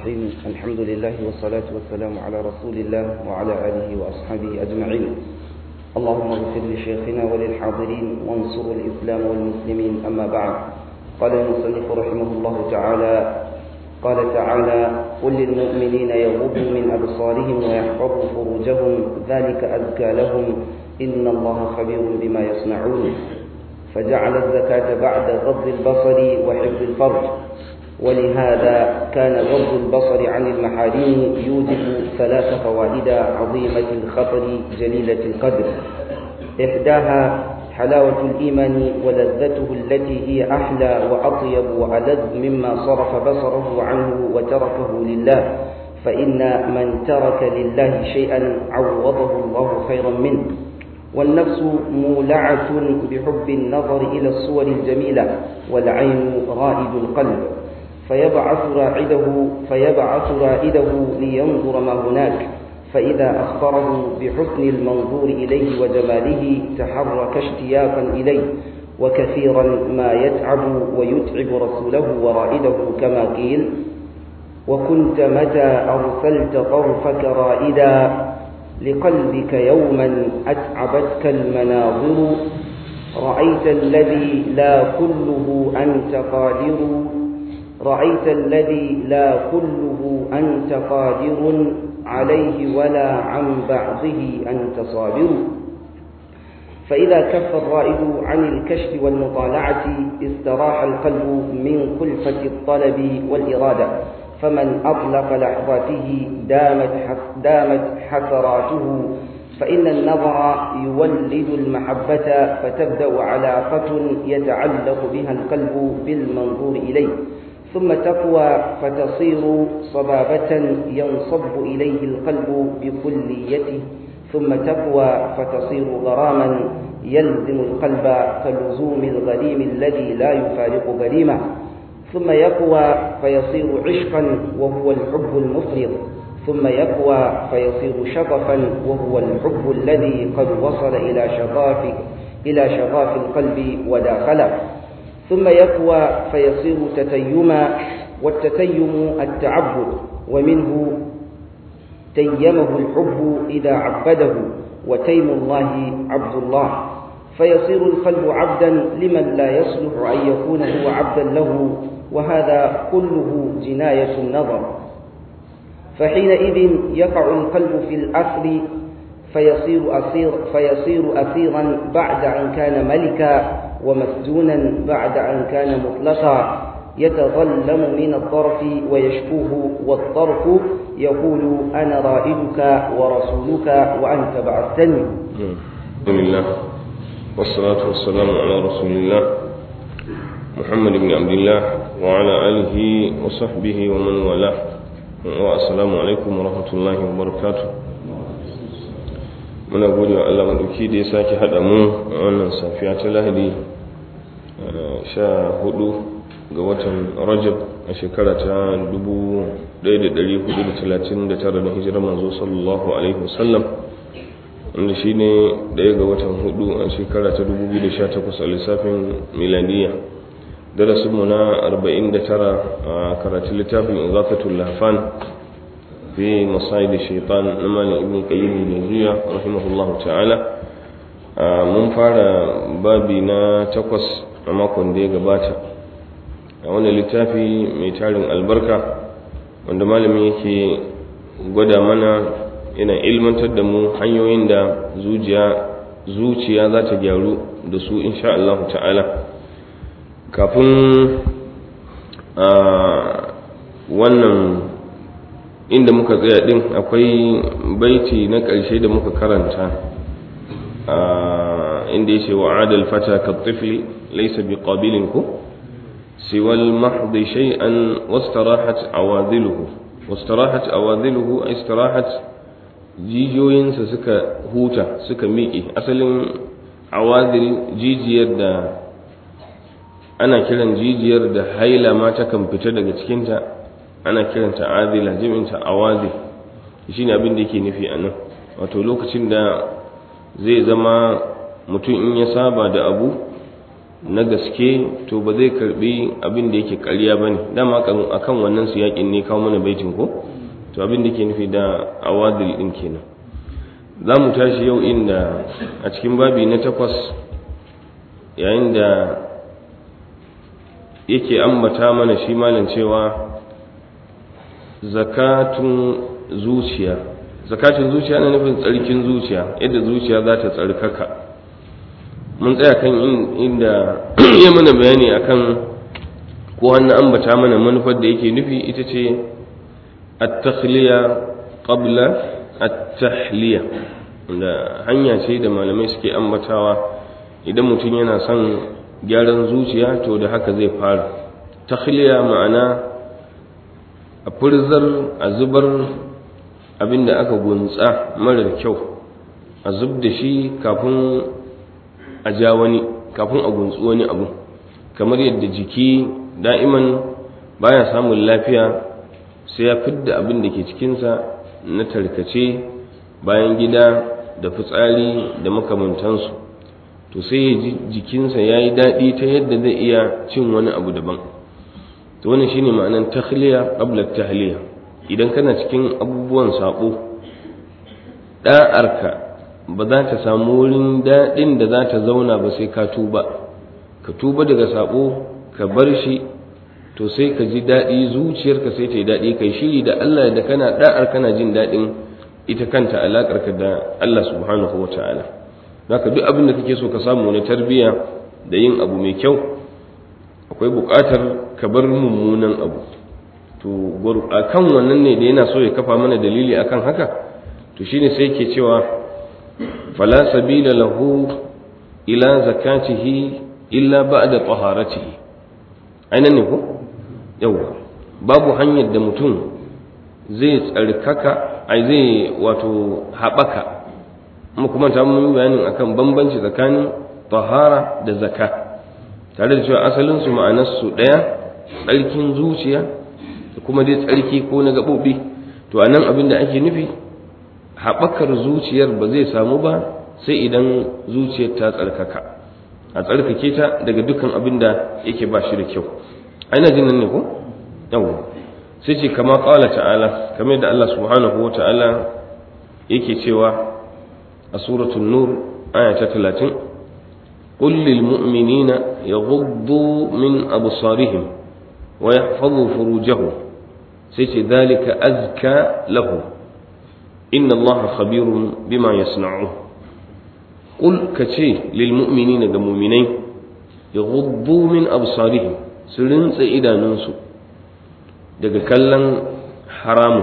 الرحيم الحمد لله والصلاة والسلام على رسول الله وعلى آله وأصحابه أجمعين اللهم اغفر لشيخنا وللحاضرين وانصر الإسلام والمسلمين أما بعد قال المصنف رحمه الله تعالى قال تعالى قل للمؤمنين يغضوا من أبصارهم ويحفظوا فروجهم ذلك أزكى لهم إن الله خبير بما يصنعون فجعل الزكاة بعد غض البصر وحفظ الفرج ولهذا كان غض البصر عن المحارم يوجب ثلاث فوائد عظيمة الخطر جليلة القدر إحداها حلاوة الإيمان ولذته التي هي أحلى وأطيب وألذ مما صرف بصره عنه وتركه لله فإن من ترك لله شيئا عوضه الله خيرا منه والنفس مولعة بحب النظر إلى الصور الجميلة والعين رائد القلب فيبعث راعده فيبعث رائده لينظر ما هناك فإذا أخبره بحسن المنظور إليه وجماله تحرك اشتياقا إليه وكثيرا ما يتعب ويتعب رسوله ورائده كما قيل وكنت متى أرسلت طرفك رائدا لقلبك يوما أتعبتك المناظر رأيت الذي لا كله أنت قادر رأيت الذي لا كله أنت قادر عليه ولا عن بعضه أنت صابر فإذا كف الرائد عن الكشف والمطالعة استراح القلب من كلفة الطلب والإرادة فمن أطلق لحظاته دامت دامت حسراته فإن النظر يولد المحبة فتبدأ علاقة يتعلق بها القلب بالمنظور إليه ثم تقوى فتصير صبابة ينصب إليه القلب بكليته ثم تقوى فتصير غراما يلزم القلب كلزوم الغريم الذي لا يفارق غريمه ثم يقوى فيصير عشقا وهو الحب المفرط ثم يقوى فيصير شغفا وهو الحب الذي قد وصل إلى شغاف إلى شغاف القلب وداخله ثم يقوى فيصير تتيما والتتيم التعبد ومنه تيمه الحب إذا عبده وتيم الله عبد الله فيصير القلب عبدا لمن لا يصلح أن يكون هو عبدا له وهذا كله جناية النظر فحينئذ يقع القلب في الأثر فيصير أسير فيصير أسيرا بعد أن كان ملكا ومسجونا بعد أن كان مطلقا يتظلم من الطرف ويشكوه والطرف يقول أنا رائدك ورسولك وأنت بعثتني الحمد لله والصلاة والسلام على رسول الله محمد بن عبد الله وعلى آله وصحبه ومن والاه والسلام عليكم ورحمة الله وبركاته muna gode wa Allah maɗauki da ya sake haɗa mu a wannan safiya ta lahadi sha hudu ga watan rajab a shekara ta 1439 na hijirar manzo sallallahu alaihi wasallam wanda shi ne ɗaya ga watan hudu a shekara ta 2018 a lissafin milaniya darasinmu na 49 a karatun littafin izakatul lahfan في مصائد الشيطان نمال ابن قيم الجوزية رحمه الله تعالى mun fara babi na takwas a makon da ya gabata a wani littafi mai tarin albarka wanda malamin yake gwada mana yana ilmantar da mu hanyoyin da zuciya za ta gyaru da su insha Allah ta'ala kafin a wannan inda muka tsaya din akwai baiti na ƙarshe da muka karanta inda ya ce wa adal fata ka tifli laisa bi qabilin ku siwal mahdi shay'an wastarahat awadhiluhu wastarahat awadhiluhu ay istarahat jijiyoyinsa suka huta suka miƙe asalin awadhil jijiyar da ana kiran jijiyar da haila ma takan fita daga cikinta ana kiranta azila jami'inta awazi shine abin da yake nufi anan wato lokacin da zai zama mutum in ya saba da abu na gaske to ba zai karbi abin da yake ƙarya ba ne dama akan wannan su yakin ne kawo mana baitin ko to abin da ke nufi da awadil ɗin kenan za mu tashi yau inda a cikin babi na takwas yayin da yake ambata mana shi malam cewa zakatun zuciya zakatun zuciya na nufin tsarkin zuciya yadda zuciya za ta tsarkaka mun tsaya kan inda ya mana bayani akan ko hannu ambata mana manufar da yake nufi ita ce at-takhliya qabla at-tahliya da hanya ce da malamai suke ambatawa idan mutum yana son gyaran zuciya to da haka zai fara takhliya ma'ana a furzar a zubar abinda aka gunsa marar kyau a zub da shi kafin a ja wani kafin a gunsu wani abu kamar yadda jiki da'iman baya samun lafiya sai ya fidda abin da ke cikinsa na tarkace bayan gida da fitsari da makamantansu to sai ya ji jikinsa ya yi daɗi ta yadda zai iya cin wani abu daban to wannan shine ma'anar takhliya qabla tahliya idan kana cikin abubuwan sabo da'arka ba za ta samu wurin daɗin da za ta zauna ba sai ka tuba ka tuba daga sabo ka bar shi to sai ka ji daɗi zuciyarka sai ta yi daɗi kai shiri da Allah da kana da'ar kana jin daɗin ita kanta alaƙarka da Allah subhanahu wa ta'ala haka duk abin da kake so ka samu na tarbiyya da yin abu mai kyau akwai buƙatar ka bar mummunan abu to a kan wannan ne da yana so ya kafa mana dalili akan haka to shine sai yake cewa fala sabila lahu ila zakatihi illa ba'da taharatihi ainan ne ko yawa babu hanyar da mutum zai tsarkaka ai zai wato haɓaka mu kuma ta mun bayanin akan bambanci tsakanin tahara da zaka tare da cewa asalin su ma'anar su daya tsarkin zuciya da kuma dai tsarki ko na gabobi to anan abin da ake nufi haɓakar zuciyar ba zai samu ba sai idan zuciyar ta tsarkaka a tsarkake ta daga dukkan abin da yake ba shi da kyau aina jin nan ne ko yawa sai ce kama qala ta'ala kamar da Allah subhanahu wa ta'ala yake cewa a suratul nur aya ta 30 قل للمؤمنين يغضوا من أبصارهم ويحفظوا فروجهم سيتي ذلك أزكى له إن الله خبير بما يصنعون قل كشي للمؤمنين كمؤمنين يغضوا من أبصارهم سلنس إذا ننسوا daga kallon haramun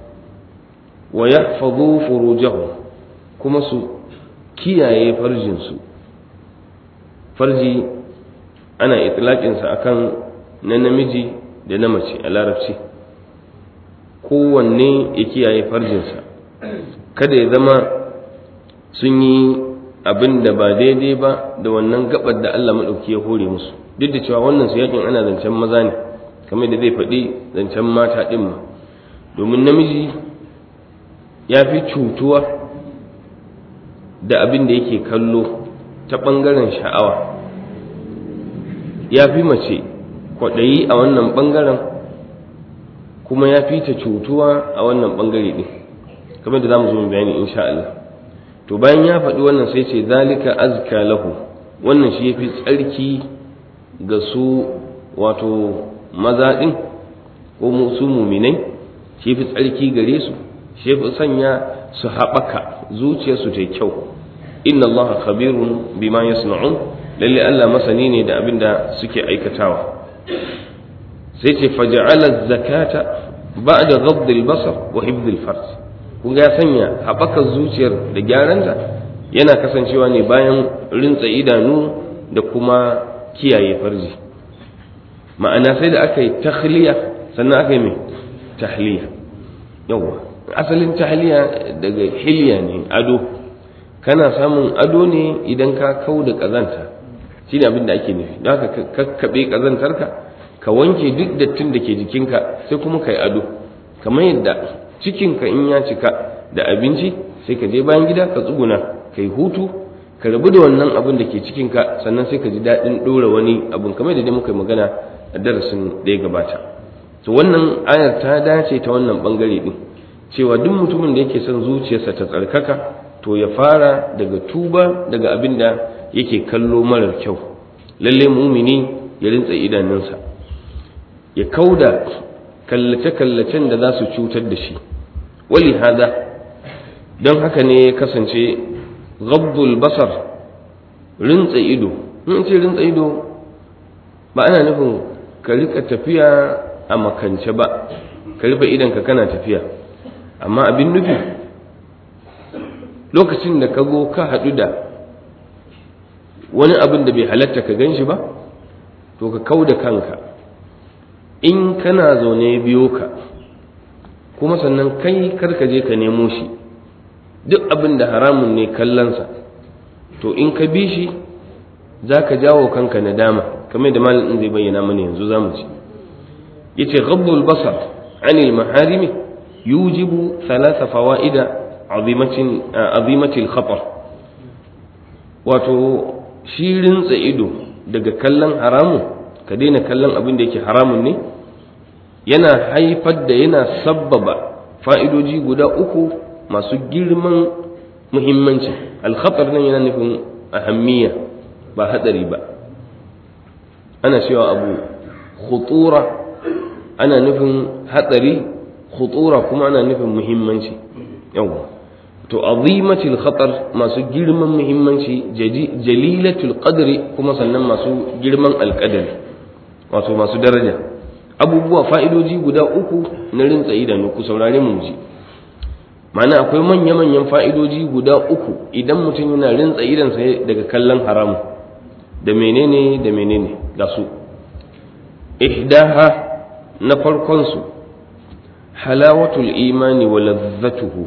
wa yahfazu furujahum kuma su kiyaye farjinsu farji ana itlaƙinsa akan na namiji da na mace a larabci kowanne ya kiyaye farjinsa kada ya zama sun yi abin da ba daidai ba da wannan gabar da Allah maɗauki ya hore musu duk da cewa wannan su yakin ana zancen maza ne kamar da zai faɗi zancen mata ɗin ma domin namiji ya fi cutuwa da abin da yake kallo ta ɓangaren sha'awa ya fi mace kwaɗayi a wannan ɓangaren kuma ya fi ta cutuwa a wannan ɓangare ɗin kamar da za mu zo mu bayani insha Allah to bayan ya faɗi wannan sai ce zalika azka lahu wannan shi ya fi tsarki ga su wato maza ɗin ko su muminai shi fi tsarki gare su shi fi sanya su haɓaka zuciyarsu ta kyau inna Allah khabirun bima yasna'un lalle Allah masani ne da abin da suke aikatawa sai ce faja'ala zakata ba'da ghadd al-basar wa hifd al-farj kun ga sanya haɓakar zuciyar da gyaranta yana kasancewa ne bayan rintsa idanu da kuma kiyaye farji ma'ana sai da aka yi takhliya sannan aka yi mai tahliya yawa asalin tahliya daga hilya ne ado kana samun ado ne idan ka kau da ƙazanta shi ne abin da ake nufi don haka kakkaɓe ƙazantarka ka wanke duk dattin da ke jikinka sai kuma ka yi ado kamar yadda cikinka in ya cika da abinci sai ka je bayan gida ka tsuguna ka yi hutu ka rabu da wannan abin da ke cikin ka sannan sai ka ji daɗin ɗora wani abin kamar da dai muka yi magana a darasin da ya gabata to wannan ayar ta dace ta wannan bangare din cewa duk mutumin da yake son zuciyarsa ta tsarkaka to ya fara daga tuba daga abin da yake kallo marar kyau lalle mumini ya rintsa idanunsa ya kauda kallace-kallacen da za su cutar da shi wali hada don haka ne ya kasance gabdul basar rintsa ido in ce rintsa ido ba ana nufin ka rika tafiya a makance ba ka rufe idanka kana tafiya amma abin nufi lokacin da ka go ka haɗu da wani abin da bai halatta ka gan shi ba to ka kau da kanka in kana zaune biyo ka kuma sannan kai karka je ka nemo shi duk abin da haramun ne kallonsa to in ka bi shi za ka jawo kanka nadama kamar da malin zai bayyana mana yanzu za mu ci ya ce ghabbul basar anil maharimi yujibu thalatha fawa'ida azimatil khatar wato shi rintsa ido daga kallon haramun ka daina kallon abin da yake haramun ne yana haifar da yana sabbaba fa'idoji guda uku masu girman muhimmanci alkhatar nan yana nufin ahammiya ba hadari ba ana cewa abu khutura ana nufin hatsari khutura kuma ana nufin muhimmanci yawa to azimatul khatar masu girman muhimmanci jalilatul qadri kuma sannan masu girman alqadari wato masu daraja abubuwa fa'idoji guda uku na rintsa idanu ku saurare mu ji ma'ana akwai manya-manyan fa'idoji guda uku idan mutum yana rintsa idansa daga kallon haramu da menene da menene ga su ihdaha na farkonsu halawatul imani wa lazzatuhu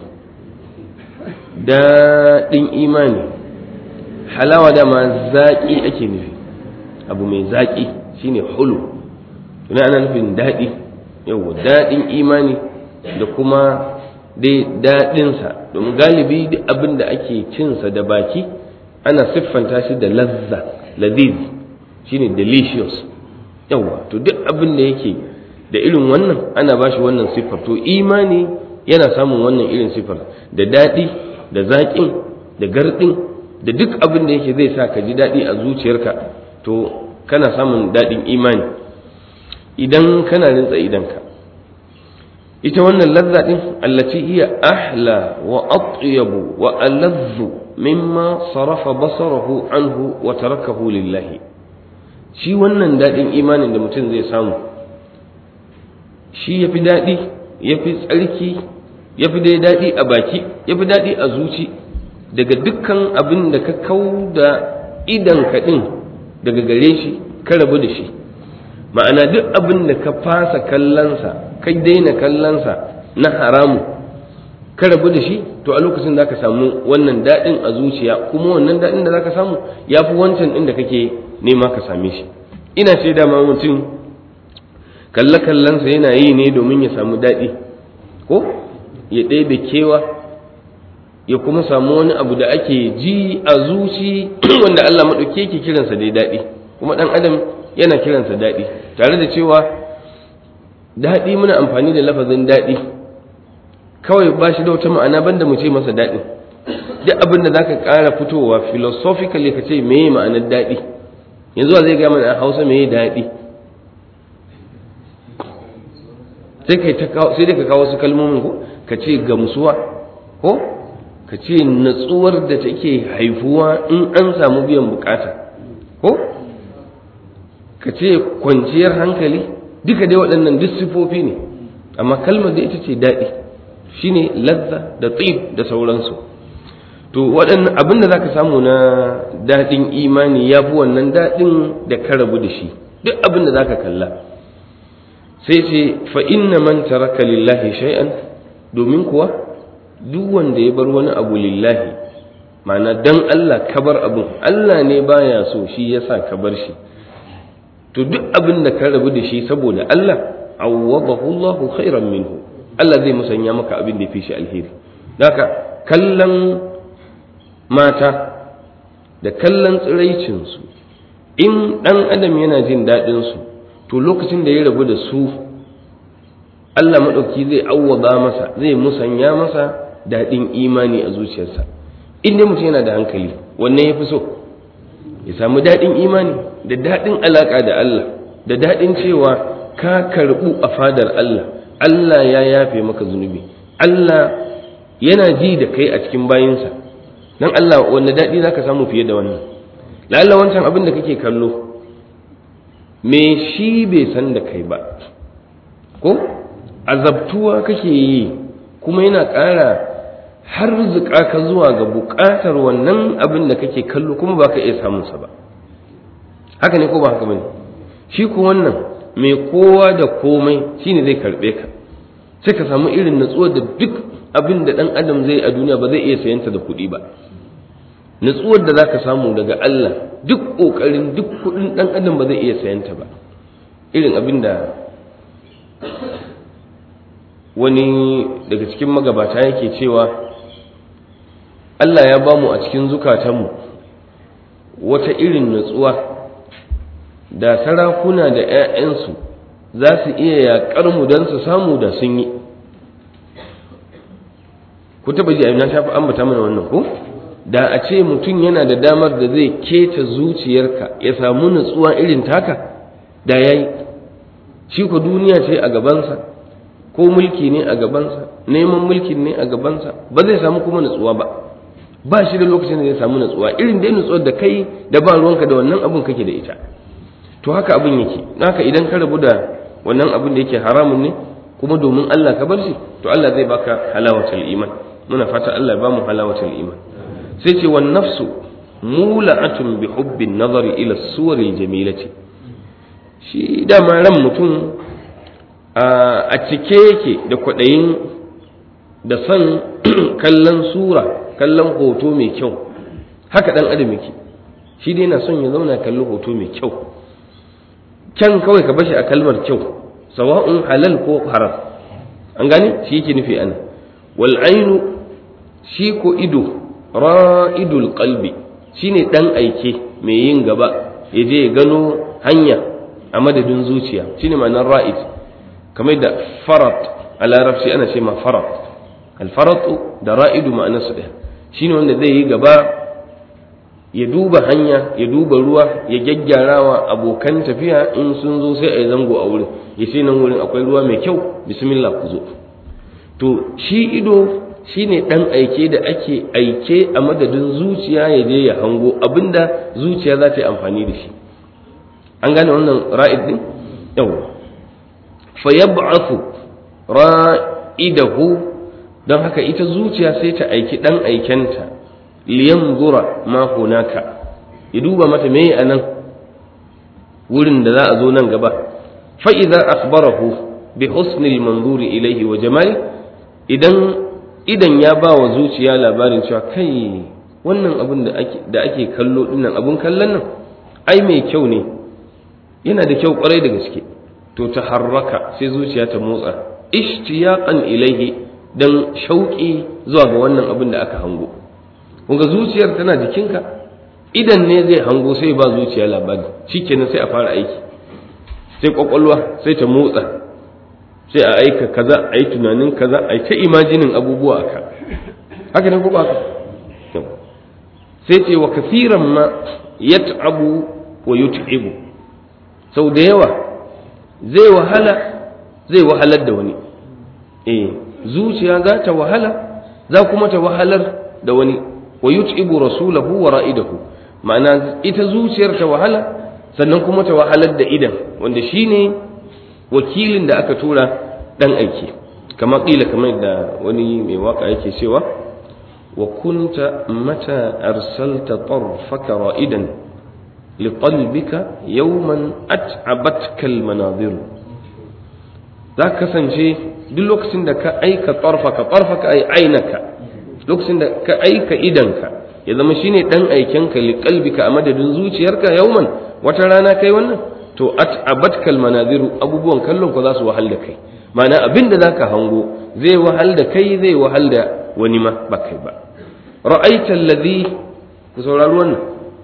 daɗin imani halawa dama zaƙi ake nufi abu mai zaƙi shine hulu tuna ana nufin daɗi yau daɗin imani da kuma dai daɗinsa domin galibi duk abin da ake cinsa da baki ana siffanta shi da lazza laziz shine delicious yawa to duk abin da yake da irin wannan ana ba shi wannan siffar to imani yana samun wannan irin siffar da daɗi da zaƙin da garɗin da duk abin da yake zai sa ka ji daɗi a zuciyarka to kana samun daɗin imani idan kana rintsa idanka ita wannan lazza ɗin allaci iya ahla wa atyabu wa alazzu mimma sarafa basarahu anhu wa tarakahu lillahi shi wannan daɗin imanin da mutum zai samu shi ya fi daɗi ya fi tsarki ya fi dai daɗi a baki ya fi daɗi a zuci daga dukkan abin da ka kau da idan kaɗin daga gare shi ka rabu da shi ma'ana duk abin da ka fasa kallonsa ka daina kallonsa na haramu ka rabu da shi to a lokacin za ka samu wannan daɗin a zuciya kuma wannan daɗin da za ka samu ya fi wancan ɗin da kake nema ka same shi ina ce dama mutum kalle-kallensa yana yi ne domin ya samu daɗi ko ya ɗebe kewa ya kuma samu wani abu da ake ji a zuci wanda Allah maɗauke ke kiransa dai daɗi kuma ɗan adam yana kiransa daɗi tare da cewa daɗi muna amfani da lafazin daɗi kawai ba shi da wata ma'ana banda mu ce masa daɗi duk abin da zaka ƙara fitowa philosophically ka ce meye ma'anar daɗi yanzu zai gaya mana a hausa meye daɗi sai kai ta sai dai ka kawo su kalmomin ko ka ce gamsuwa ko ka ce natsuwar da take haifuwa in an samu biyan bukata ko ka ce kwanciyar hankali duka dai waɗannan duk sifofi ne amma kalmar da ita ce daɗi shine lazza da tsib da sauransu to waɗannan abin da zaka samu na daɗin imani ya fi wannan daɗin da ka rabu da shi duk abin da zaka kalla sai ce fa inna man taraka lillahi shay'an domin kuwa duk wanda ya bar wani abu lillahi ma'ana dan Allah ka bar abun Allah ne baya so shi yasa ka bar shi to duk abin da ka rabu da shi saboda Allah awwadahu Allahu khairan minhu Allah zai musanya maka abin da ya fi shi alheri haka kallon mata da kallon tsiraicinsu in ɗan adam yana jin daɗinsu to lokacin da ya rabu da su Allah maɗauki zai awwaba masa zai musanya masa daɗin imani a zuciyarsa in dai mutum yana da hankali wannan ya fi so ya samu daɗin imani da daɗin alaƙa da Allah da daɗin cewa ka karɓu a fadar Allah Allah ya yafe maka zunubi Allah yana ji da kai a cikin bayinsa dan Allah wanne daɗi zaka samu fiye da wannan lalla wancan abin da kake kallo me shi bai san da kai ba ko azabtuwa kake yi kuma yana ƙara har zuƙa ka zuwa ga buƙatar wannan abin da kake kallo kuma ba ka iya samunsa ba haka ne ko ba haka bane shi ko wannan mai kowa da komai shine zai karɓe ka sai ka samu irin natsuwar da duk abin da ɗan adam zai a duniya ba zai iya sayanta da kuɗi ba natsuwar da zaka samu daga Allah duk ƙoƙarin duk kuɗin ɗan adam ba zai iya sayanta ba irin abin da wani daga cikin magabata yake cewa Allah ya ba mu a cikin zukatanmu wata irin natsuwa da sarakuna da 'ya'yansu za su iya yaƙar mu don su samu da sun yi ku taɓa ji na shafi ambata mana wannan ko da a ce mutum yana da damar da zai keta zuciyarka ya samu natsuwa irin taka da ya yi shi ku duniya ce a gabansa ko mulki ne a gabansa neman mulkin ne a gabansa ba zai samu kuma natsuwa ba ba shi da lokacin da zai samu natsuwa irin dai natsuwar da kai da ba ruwanka da wannan abun kake da ita to haka abin yake haka idan ka rabu da wannan abin da yake haramun ne kuma domin Allah ka bar shi to Allah zai baka halawatul iman muna fata Allah ya bamu halawatul iman sai ce wan nafsu mula'atun bi hubbin nazari ila suwaril jamilati shi dama ran mutum a cike yake da kwaɗayin da son kallon sura kallon hoto mai kyau haka ɗan adam yake shi dai na son ya zauna kalli hoto mai kyau kyan kawai ka bashi a kalmar kyau sawa'un halal ko haram an gane shi yake nufi ana wal ainu shi ko ido ra'idul qalbi shine dan aike mai yin gaba ya je ya gano hanya a madadin zuciya shine ma'anar ra'id kamar da farat a larabci ana ce ma farat alfaratu da ra'idu ma'anarsu ɗaya shine wanda zai yi gaba ya duba hanya ya duba ruwa ya gyaggyarawa abokan tafiya in sun zo sai a yi zango a wurin ya ce nan wurin akwai ruwa mai kyau bismillah ku zo to shi ido shine ɗan aike da ake aike a madadin zuciya ya je ya hango abinda zuciya za ta yi amfani da shi an gane wannan ra'id din yawa fa yab'athu ra'idahu don haka ita zuciya sai ta aiki dan aikenta liyanzura ma hunaka ya duba mata meye anan wurin da za a zo nan gaba fa idza akhbarahu bi husnil manzuri ilayhi wa jamali idan idan ya ba wa zuciya labarin cewa kai wannan abin da ake da ake kallo dinnan abun kallon nan ai mai kyau ne yana da kyau kwarai da gaske to ta harraka sai zuciya ta motsa ishtiyaqan ilaihi dan shauki zuwa ga wannan abin da aka hango kunga zuciyar tana jikinka idan ne zai hango sai ba zuciya labari shikenan sai a fara aiki sai kwakwalwa sai ta motsa sai a aika kaza a yi tunanin kaza a yi ta imajinin abubuwa aka haka ne ko ba sai ce wa kasiran ma yat'abu wa yut'ibu sau da yawa zai wahala zai wahalar da wani eh zuciya za ta wahala za kuma ta wahalar da wani wa yut'ibu rasulahu wa ra'idahu ma'ana ita zuciyar ta wahala sannan kuma ta wahalar da idan wanda shine wakilin da aka tura dan aiki kama kila kamar da wani mai waka yake cewa wa kunta mata arsalta tarfaka ra'idan liqalbika yawman at'abatka almanazir za ka kasance duk lokacin da ka aika tarfaka tarfaka ay ainaka lokacin da ka aika idanka ya zama shine dan aikenka liqalbika a madadin zuciyarka yawman wata rana kai wannan to at'abatka almanaziru abubuwan kallon ko za su wahal da kai ma'ana abin da zaka hango zai wahal da kai zai wahal da wani ma ba kai ba ra'aita alladhi ku saurari wannan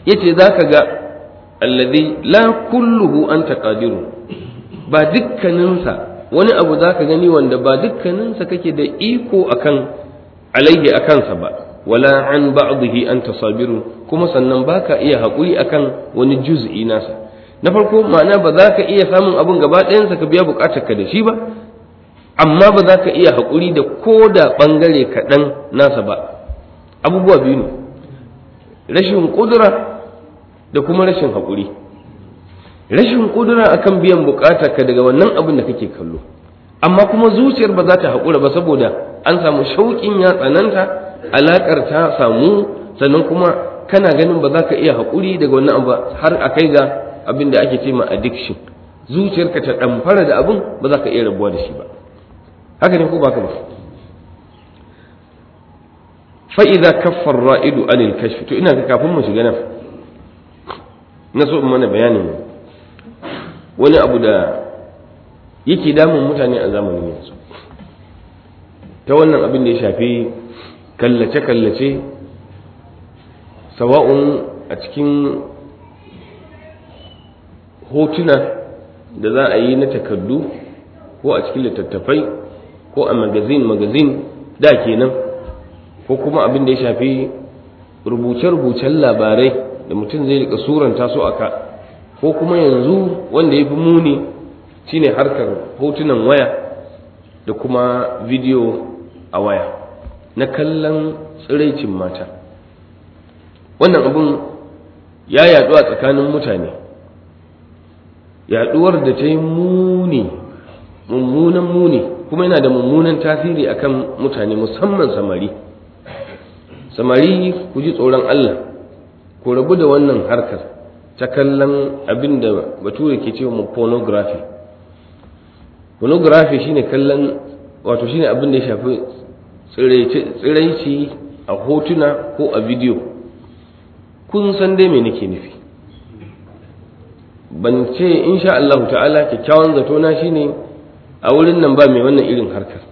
yace zaka ga alladhi la kulluhu anta qadiru ba dukkaninsa wani abu zaka gani wanda ba dukkaninsa kake da iko akan alaihi akansa ba wala an ba'dihi anta sabiru kuma sannan baka iya haƙuri akan wani juz'i nasa na farko ma'ana ba za ka iya samun abun gaba ɗayansa ka biya buƙatar ka da shi ba amma ba za ka iya haƙuri da ko da ɓangare kaɗan nasa ba abubuwa biyu ne rashin ƙudura da kuma rashin haƙuri rashin ƙudura akan biyan buƙatar ka daga wannan abin da kake kallo amma kuma zuciyar ba za ta haƙura ba saboda an samu shauƙin ya tsananta alaƙar ta samu sannan kuma kana ganin ba za ka iya haƙuri daga wannan abu har a kai ga abin da ake ce ma addiction zuciyarka ta ɗamfara da abin ba za ka iya rabuwa da shi ba haka ne ko ba ka ba fa'iza kaffar ra'idu anil kashfi to ina ga kafin mu shiga nan na so in mana bayanin wani abu da yake damun mutane a zamanin yanzu ta wannan abin da ya shafi kallace-kallace sawa'un a cikin hotuna da za a yi na takardu ko a cikin littattafai ko a magazin magazin da kenan ko kuma abin da ya shafi rubuce-rubucen labarai da mutum zai rika suranta su aka ko kuma yanzu wanda ya fi muni shine harkar hotunan waya da kuma bidiyo a waya na kallon tsiraicin mata wannan abin ya yaɗu a tsakanin mutane yaɗuwar da ta yi muni mummunan muni kuma yana da mummunan tasiri akan mutane musamman samari samari ku ji tsoron Allah ku rabu da wannan harkar ta kallon abin da bature ke cewa mu pornography pornography shine kallon wato shine abin da ya shafi tsiraici a hotuna ko a bidiyo kun san dai me nake nufi ban ce insha Allah ta'ala kyakkyawan zato na shine a wurin nan ba mai wannan irin harkar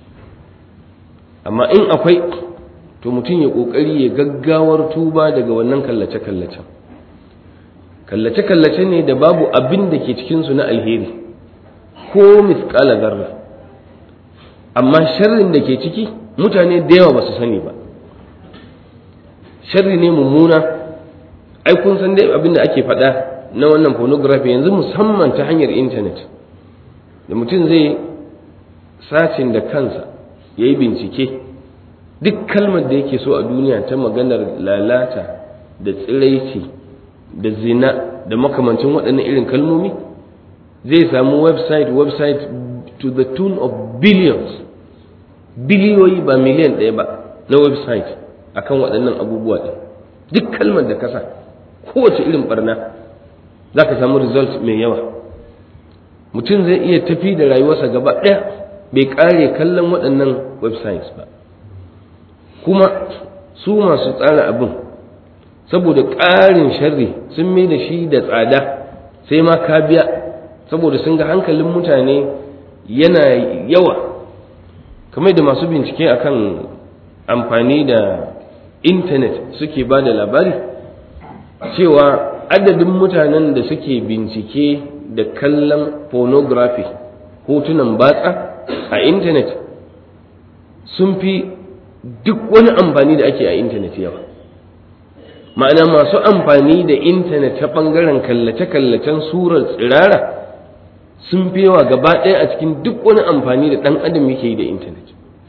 amma in akwai to mutum ya kokari ya gaggawar tuba daga wannan kallace-kallacen kallace-kallace ne da babu abin da ke cikinsu na alheri ko misƙala zarra amma sharrin da ke ciki mutane da yawa ba su sani ba sharri ne mummuna ai kun san dai abin da ake faɗa na wannan pornography yanzu musamman ta hanyar intanet da mutum zai sacin da kansa ya yi bincike duk kalmar da yake so a duniya ta maganar lalata da tsiraici da zina da makamancin waɗannan irin kalmomi zai samu website website to the tune of billions biliyoyi ba miliyan ɗaya ba na website akan waɗannan abubuwa ɗin duk kalmar da kasa kowace irin barna za ka samu result mai yawa mutum zai iya tafi da rayuwarsa gaba ɗaya bai ƙare kallon waɗannan websites ba kuma su masu tsara abin saboda ƙarin sharri sun mai da shi da tsada sai ma ka biya saboda sun ga hankalin mutane yana yawa kamar da masu bincike akan amfani da intanet suke ba da labari cewa adadin mutanen da suke bincike da kallon pornography hotunan batsa a intanet sun fi duk wani amfani da ake a intanet yawa ma'ana masu amfani da intanet ta ɓangaren kallace-kallacen surar tsirara sun fi yawa gaba ɗaya a cikin duk wani amfani da ɗan adam yake yi da intanet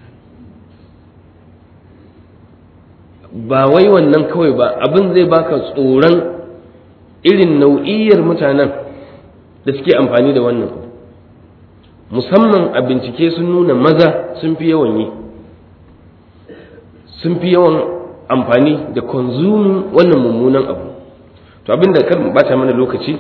ba wai wannan kawai ba abin zai baka tsoron irin nau'iyyar mutanen da suke amfani da wannan musamman a bincike sun nuna maza sun fi yawan yi sun fi yawan amfani da konzumin wannan mummunan abu to abinda kar mu bata mana lokaci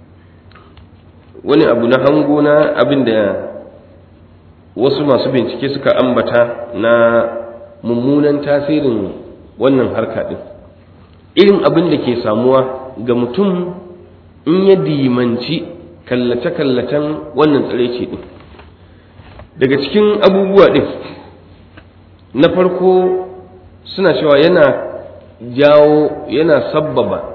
wani abu na hango na abinda wasu masu bincike suka ambata na mummunan tasirin wannan harka din irin abin da ke samuwa ga mutum in ya dimanci kallace-kallacen wannan tsiraici din daga cikin abubuwa din na farko suna cewa yana jawo yana sabbaba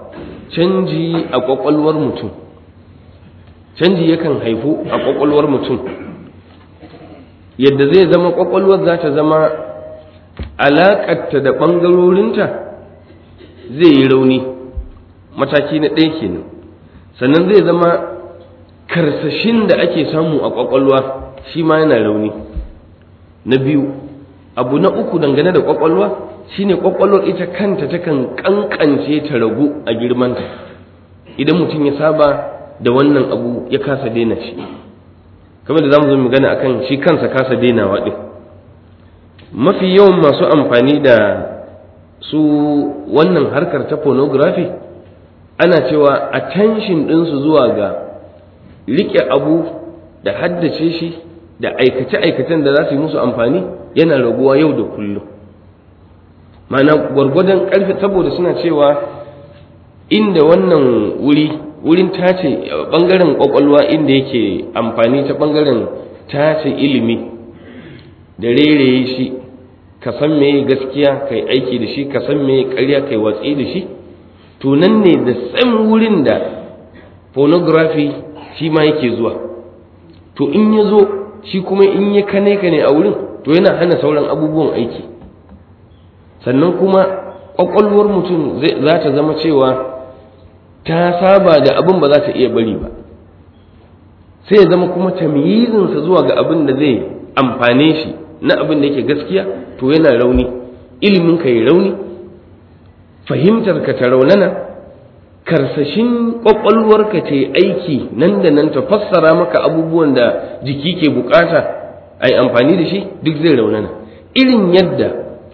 canji a ƙwaƙwalwar mutum canji yakan haifu a ƙwaƙwalwar mutum yadda zai zama ƙwaƙwalwar za ta zama alaƙarta da ɓangarorinta zai yi rauni mataki na ɗaya kenan sannan zai zama karsashin da ake samu a ƙwaƙwalwa shi ma yana rauni na biyu abu na uku dangane da ƙwaƙwalwa shine ƙwaƙwalwar ita kanta takan ƙanƙance ta ragu a girmanta idan mutum ya saba da wannan abu ya kasa daina shi kamar da zamu zo magana akan shi kansa kasa dainawa din mafi yawan masu amfani da su wannan harkar ta pornography ana cewa attention ɗinsu zuwa ga riƙe abu da haddace shi da aikace-aikacen da za su yi musu amfani yana raguwa yau da kullum ma'ana gwargwadon ƙarfi saboda suna cewa inda wannan wuri wurin tace ɓangaren ƙwaƙwalwa inda yake amfani ta ɓangaren tace ilimi da rereye shi ka san me gaskiya kai aiki da shi ka san me ƙarya kai watsi da shi to nan ne da san wurin da pornography shi ma yake zuwa to in ya zo shi kuma in ya kane kane a wurin to yana hana sauran abubuwan aiki sannan kuma ƙwaƙwalwar mutum za ta zama cewa ta saba da abin ba za ta iya bari ba sai ya zama kuma tamyizinsa zuwa ga abin da zai amfane shi na abin da yake gaskiya to yana rauni ilimin ka yi rauni fahimtar ka ta raunana karsashin kwakwalwarka ta yi aiki nan da nan ta fassara maka abubuwan da jiki ke bukata a yi amfani da shi duk zai raunana irin yadda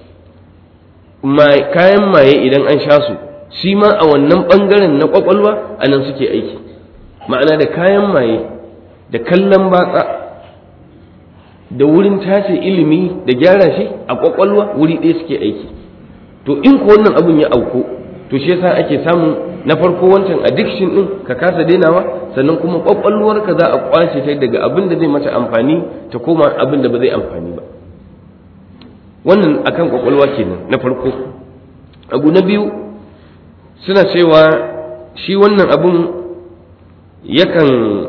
kayan maye idan an sha su shi ma a wannan ɓangaren na kwakwalwa a nan suke aiki ma'ana da kayan maye da kallon batsa da wurin tace ilimi da gyara shi a kwakwalwa wuri ɗaya suke aiki to in ko wannan abun ya auku to shi yasa ake samun na farko wancan addiction din ka kasa dainawa sannan kuma kwakwalwarka za a kwace ta daga abin da zai mata amfani ta koma abin da ba zai amfani ba wannan akan kwakwalwa kenan na farko abu na biyu suna cewa shi wannan abun yakan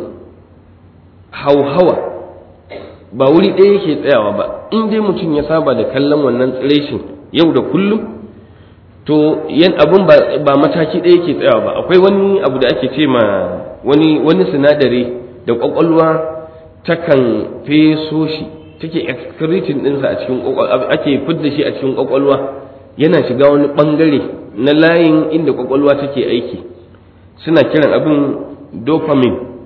hauhawa ba wuri ɗaya yake tsayawa ba in dai mutum ya saba da kallon wannan tsireshin yau da kullum to yan abun ba mataki ɗaya yake tsayawa ba akwai wani abu da ake ce ma wani wani sinadari da kwakwalwa takan feso shi take excreting ɗinsa a cikin ake fidda shi a cikin kwakwalwa yana shiga wani ɓangare na layin inda kwakwalwa take aiki suna kiran abin dopamine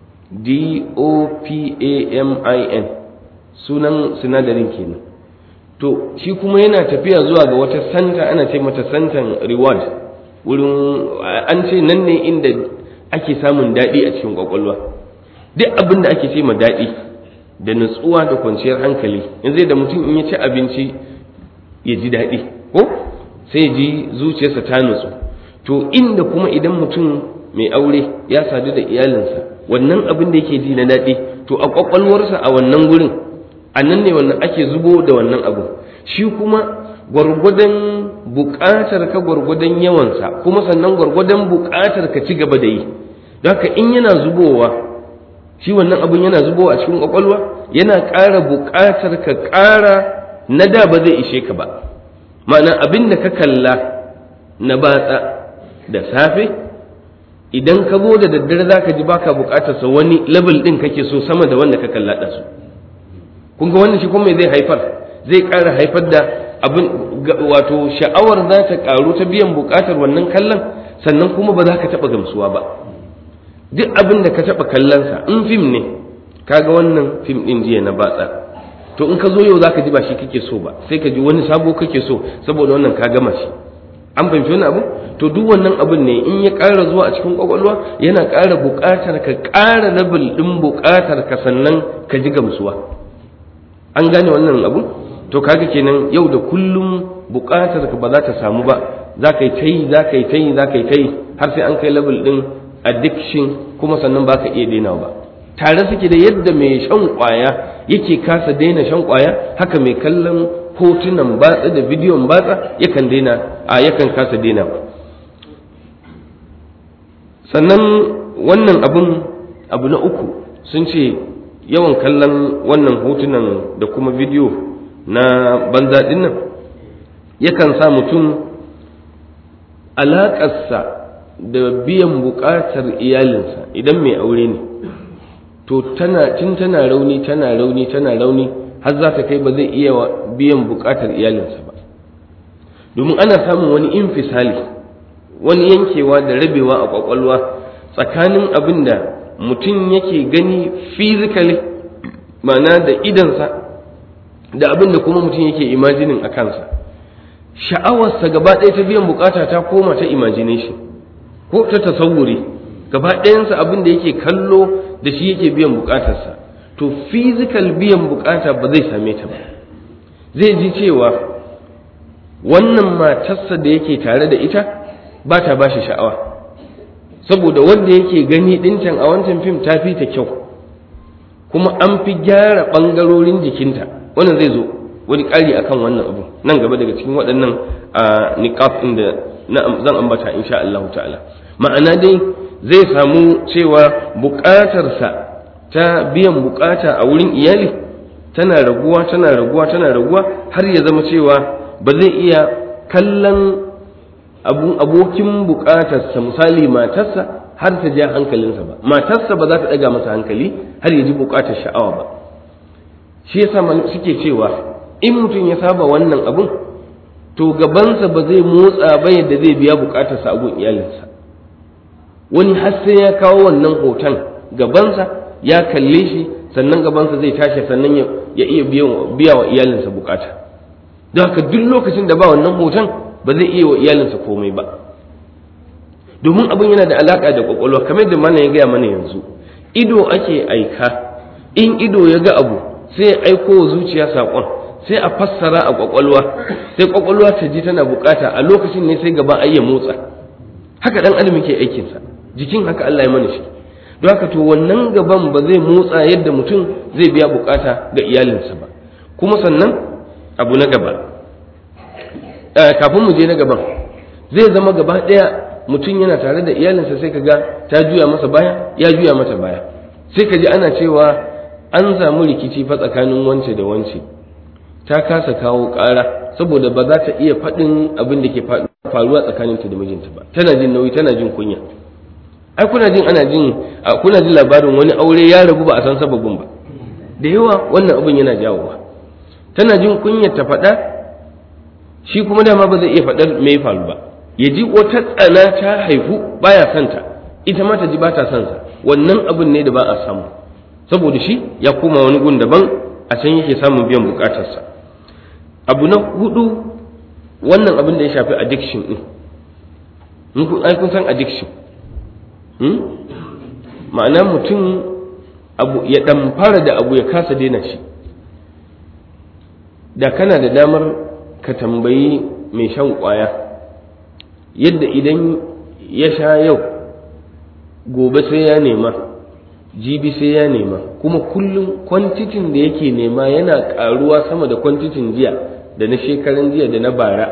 d-o-p-a-m-i-n sunan sinadarin kenan to shi kuma yana tafiya zuwa ga wata santa ana ce mata santan reward wurin an ce nan ne inda ake samun daɗi a cikin kwakwalwa duk abin da ake ce ma daɗi da nutsuwa da kwanciyar hankali yanzu da mutum in ya ci abinci ya ji daɗi ko sai ji zuciyarsa ta nutsu to inda kuma idan mutum mai aure ya sadu da iyalinsa wannan abin da yake ji na daɗi to a kwakwalwarsa a wannan gurin a nan ne wannan ake zubo da wannan abu shi kuma gwargwadon buƙatar ka gwargwadon yawansa kuma sannan gwargwadon buƙatar ka ci gaba da yi don haka in yana zubowa shi wannan abun yana zubowa a cikin kwakwalwa yana ƙara buƙatar ka ƙara na da ba zai ishe ka ba ma'ana abin da ka kalla na batsa da safe idan ka zo da daddare za ka ji baka buƙatar sa wani level ɗin kake so sama da wanda ka kalla ɗansu kun ga wannan shi kuma zai haifar zai ƙara haifar da abin wato sha'awar za ta ƙaru ta biyan buƙatar wannan kallon sannan kuma ba za ka taɓa gamsuwa ba duk abin da ka taɓa kallonsa in fim ne kaga wannan fim ɗin jiya na batsa to in ka zo yau za ka ji ba shi kake so ba sai ka ji wani sabo kake so saboda wannan ka gama shi an fahimci wani abu to duk wannan abin ne in ya ƙara zuwa a cikin ƙwaƙwalwa yana ƙara buƙatar ka ƙara level ɗin buƙatar ka sannan ka ji gamsuwa an gane wannan abu to kaga kenan yau da kullum buƙatar ka ba za ta samu ba za ka yi ta yi za ka yi ta yi za ka yi ta yi har sai an kai level ɗin addiction kuma sannan ba ka iya daina ba tare suke da yadda mai shan ƙwaya yake kasa daina shan ƙwaya haka mai kallon hotunan batsa da bidiyon batsa yakan daina a yakan kasa daina ba sannan wannan abun abu na uku sun ce yawan kallon wannan hotunan da kuma bidiyo na banza dinnan yakan sa mutum alaƙarsa da biyan buƙatar iyalinsa idan mai aure ne to tana tun tana rauni tana rauni tana rauni har za ta kai ba zai iya biyan buƙatar iyalinsa ba domin ana samun wani infisali wani yankewa da rabewa a ƙwaƙwalwa tsakanin abin da mutum yake gani physically ma'ana da idansa da abin da kuma mutum yake imajinin a kansa sha'awarsa gaba ɗaya ta biyan bukata ta koma ta imagination ko ta tasawuri gaba ɗayansa abin da yake kallo da shi yake biyan bukatarsa to physical biyan bukata ba zai same ta ba zai ji cewa wannan matarsa da yake tare da ita ba ta ba shi sha'awa saboda wanda yake gani ɗincan a wancan fim ta fi ta kyau kuma an fi gyara ɓangarorin jikinta wannan zai zo wani ƙari akan wannan abu nan gaba daga cikin waɗannan a niqab ɗin da zan ambata insha Allah ta'ala ma'ana dai zai samu cewa buƙatarsa ta biyan buƙata a wurin iyali tana raguwa tana raguwa tana raguwa har ya zama cewa ba zai iya kallon abokin buƙatarsa misali matarsa har ta ja hankalinsa ba matarsa ba za ta ɗaga masa hankali har ya ji buƙatar sha'awa ba shi yasa suke cewa in mutum ya saba wannan abun to gabansa ba zai motsa ba yadda zai biya bukatarsa a gun iyalinsa wani har sai ya kawo wannan hoton gabansa ya kalle shi sannan gabansa zai tashi sannan ya iya biya wa iyalinsa bukata don haka duk lokacin da ba wannan hoton ba zai iya wa iyalinsa komai ba domin abin yana da alaka da kwakwalwa kamar da mana ya gaya mana yanzu ido ake aika in ido ya ga abu sai ya aiko wa zuciya saƙon sai a fassara a kwakwalwa sai kwakwalwa ta ji tana bukata a lokacin ne sai gaba ai ya motsa haka dan adam yake aikin sa jikin haka Allah ya mana shi don haka to wannan gaban ba zai motsa yadda mutum zai biya bukata ga iyalinsa ba kuma sannan abu na gaba kafin mu je na gaban zai zama gaba daya mutum yana tare da iyalinsa sai kaga ta juya masa baya ya juya mata baya sai ka ji ana cewa an samu rikici fa tsakanin wance da wance ta kasa kawo ƙara saboda ba za ta iya faɗin abin da ke faruwa tsakaninta da mijinta ba tana jin nauyi tana jin kunya ai kuna jin ana jin kuna jin labarin wani aure ya rabu ba a san sababin ba da yawa wannan abin yana jawowa tana jin kunya ta faɗa shi kuma dama ba zai iya faɗar me ya faru ba ya ji wata tsana ta haifu baya santa ita ma ta ji ba ta son sa wannan abin ne da ba a samu saboda shi ya koma wani gun daban a can yake samun biyan bukatarsa abu na hudu wannan abin da ya shafi addiction din ai kun san addiction ma'ana mutum abu ya fara da abu ya kasa daina shi da kana da damar ka tambayi mai shan kwaya yadda idan ya sha yau gobe sai ya nema jibi sai ya nema kuma kullum kwantitin da yake nema yana karuwa sama da kwantitin jiya da na shekaran jiya da na bara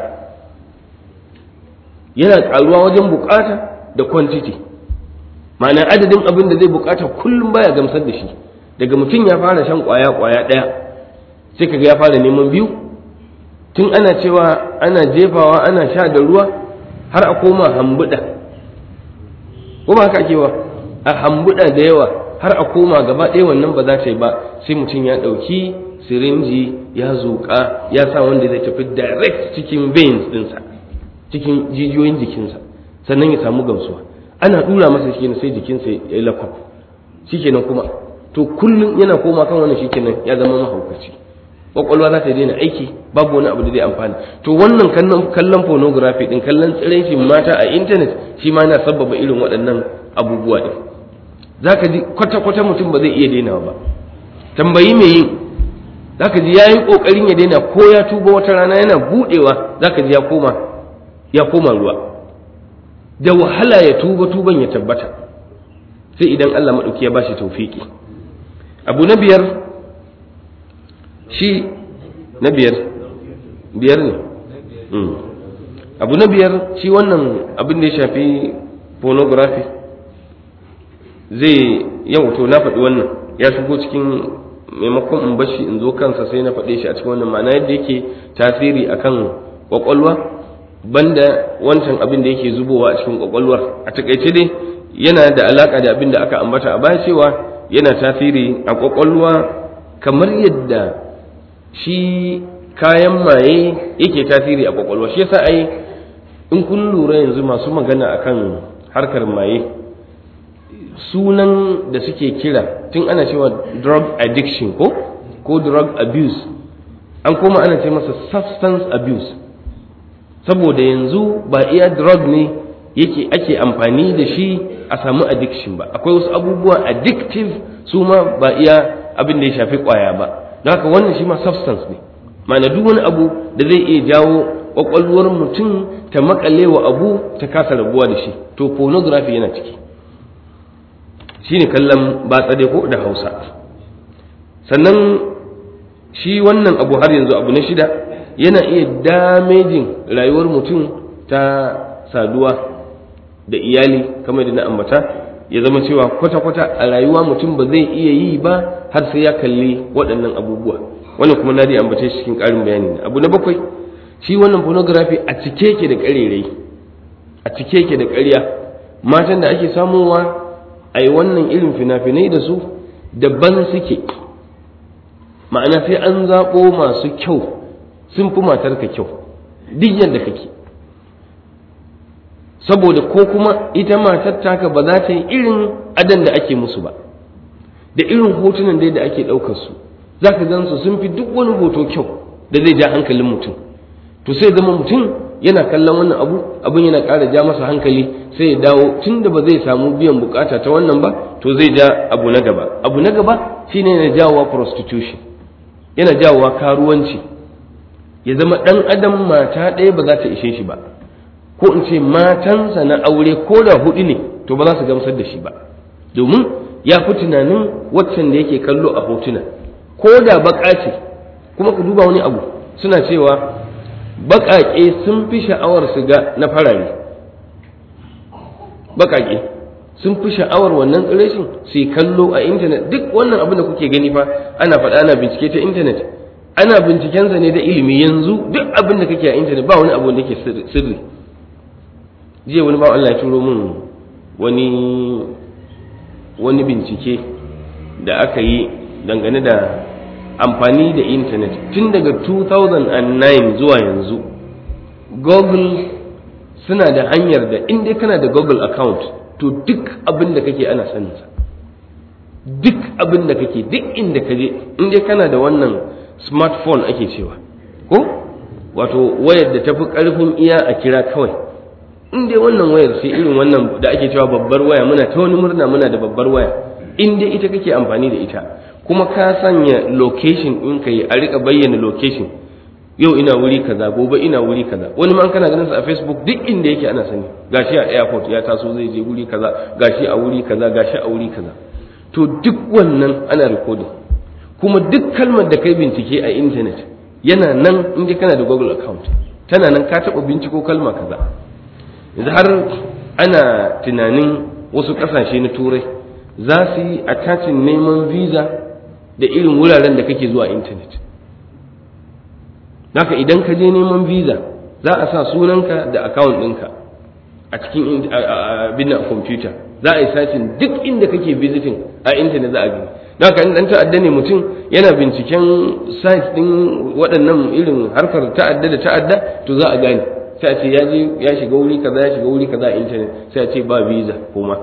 yana karuwa wajen bukata da kwantiti ma'ana adadin abin da zai bukata kullum baya gamsar da shi daga mutum ya fara shan kwaya kwaya ɗaya sai kaga ya fara neman biyu tun ana cewa ana jefawa ana sha da ruwa har a koma hambuda ko ba haka ake wa a hambuda da yawa har a koma gaba ɗaya wannan ba za ta yi ba sai mutum ya ɗauki sirinji ya zuƙa ya sa wanda zai tafi direct cikin veins ɗinsa cikin jijiyoyin jikinsa sannan ya samu gamsuwa ana ɗura masa shi sai jikinsa ya yi lakwaf shikenan kuma to kullum yana koma kan wannan shikenan ya zama mahaukaci kwakwalwa za ta daina aiki babu wani abu da zai amfani to wannan kallon pornography din kallon tsiraicin mata a intanet shi ma yana sabbaba irin waɗannan abubuwa din za ka ji kwata-kwata mutum ba zai iya dainawa ba tambayi mai yin za ka ji ya yi ƙoƙarin ya daina ko ya tuba wata rana yana buɗewa za ka ji ya koma ya koma ruwa da wahala ya tuba tuban ya tabbata sai idan Allah maɗauki ya ba shi taufiki abu na biyar shi na biyar biyar ne abu na biyar shi wannan abin da ya shafi pornography zai yau to na faɗi wannan ya shigo cikin maimakon in bashi in zo kansa sai na faɗe shi a cikin wannan ma'ana yadda yake tasiri akan kwakwalwa banda wancan abin da yake zubowa a cikin kwakwalwar a takaice dai yana da alaka da abin da aka ambata a baya cewa yana tasiri a kwakwalwa kamar yadda shi kayan maye yake tasiri a kwakwalwa shi yasa ai in kun lura yanzu masu magana akan harkar maye sunan da suke kira tun ana cewa drug addiction ko ko drug abuse an koma ana ce masa substance abuse saboda yanzu ba iya drug ne yake ake amfani da shi a samu addiction ba akwai wasu abubuwa addictive su ma ba iya abin da ya shafi kwaya ba don haka wannan shi ma substance ne ma'ana duk wani abu da zai iya jawo kwakwalwar mutum ta makale wa abu ta kasa rabuwa da shi to pornography yana ciki shine kallon batsa dai ko da hausa sannan shi wannan abu har yanzu abu na shida yana iya damejin rayuwar mutum ta saduwa da iyali kamar da na ambata ya zama cewa kwata-kwata a rayuwa mutum ba zai iya yi ba har sai ya kalli waɗannan abubuwa wannan kuma na dai ambace shi cikin ƙarin bayani abu na bakwai shi wannan pornography a cike yake da ƙarerai a cike yake da ƙarya matan da ake samowa a yi wannan irin fina-finai da su daban suke ma'ana sai an zaɓo masu kyau sun fi matarka kyau duk yadda kake saboda ko kuma ita matar taka ba za ta yi irin adan da ake musu ba da irin hotunan dai da ake ɗaukar su za ka gan su sun fi duk wani hoto kyau da zai ja hankalin mutum to sai zama mutum yana kallon wannan abu abin yana ƙara ja masa hankali sai ya dawo tun da ba zai samu biyan bukata ta wannan ba to zai ja abu na gaba abu na gaba shine yana jawowa prostitution yana jawowa karuwanci ya zama ɗan adam mata ɗaya ba za ta ishe shi ba ko in ce matansa na aure ko da hudu ne to ba za su gamsar da shi ba domin ya fi tunanin waccan da yake kallo a hotuna ko da baka ce kuma ku duba wani abu suna cewa baƙaƙe sun fi sha'awar su ga na farare baƙaƙe sun fi sha'awar wannan tsirashin su yi kallo a intanet duk wannan abin da kuke gani fa ana faɗa ana bincike ta intanet ana bincikensa ne da ilimi yanzu duk abin da kake a intanet ba wani abu da ke sirri jiya wani ba Allah ya turo min wani wani bincike da aka yi dangane da amfani da intanet tun daga 2009 zuwa yanzu google suna da hanyar da inda kana da google account to duk abin da kake ana saninsa duk abin da kake duk inda ka je inda kana da wannan smartphone ake cewa ko wato wayar da tafi karfin iya a kira kawai in dai wannan wayar sai irin wannan da ake cewa babbar waya muna ta wani murna muna da babbar waya in dai ita kake amfani da ita kuma ka sanya location in ka yi a rika bayyana location yau ina wuri kaza gobe ina wuri kaza wani ma kana ganin sa a facebook duk inda yake ana sani gashi a airport ya taso zai je wuri kaza gashi a wuri kaza gashi a wuri kaza to duk wannan ana recording kuma duk kalmar da kai bincike a internet yana nan in kana da google account tana nan ka taɓa binciko kalma kaza yanzu har ana tunanin wasu ƙasashe na turai za su yi attachin neman visa da irin wuraren da kake zuwa intanet haka idan ka je neman visa za a sa sunanka da account ɗinka a cikin abin a kwamfuta za a yi sacin duk inda kake visiting a intanet za a gani haka in dan ta'adda ne mutum yana binciken site ɗin waɗannan irin harkar ta'adda da ta'adda to za a gane sai a ce ya je ya shiga wuri kaza ya shiga wuri kaza a intanet sai a ce ba visa kuma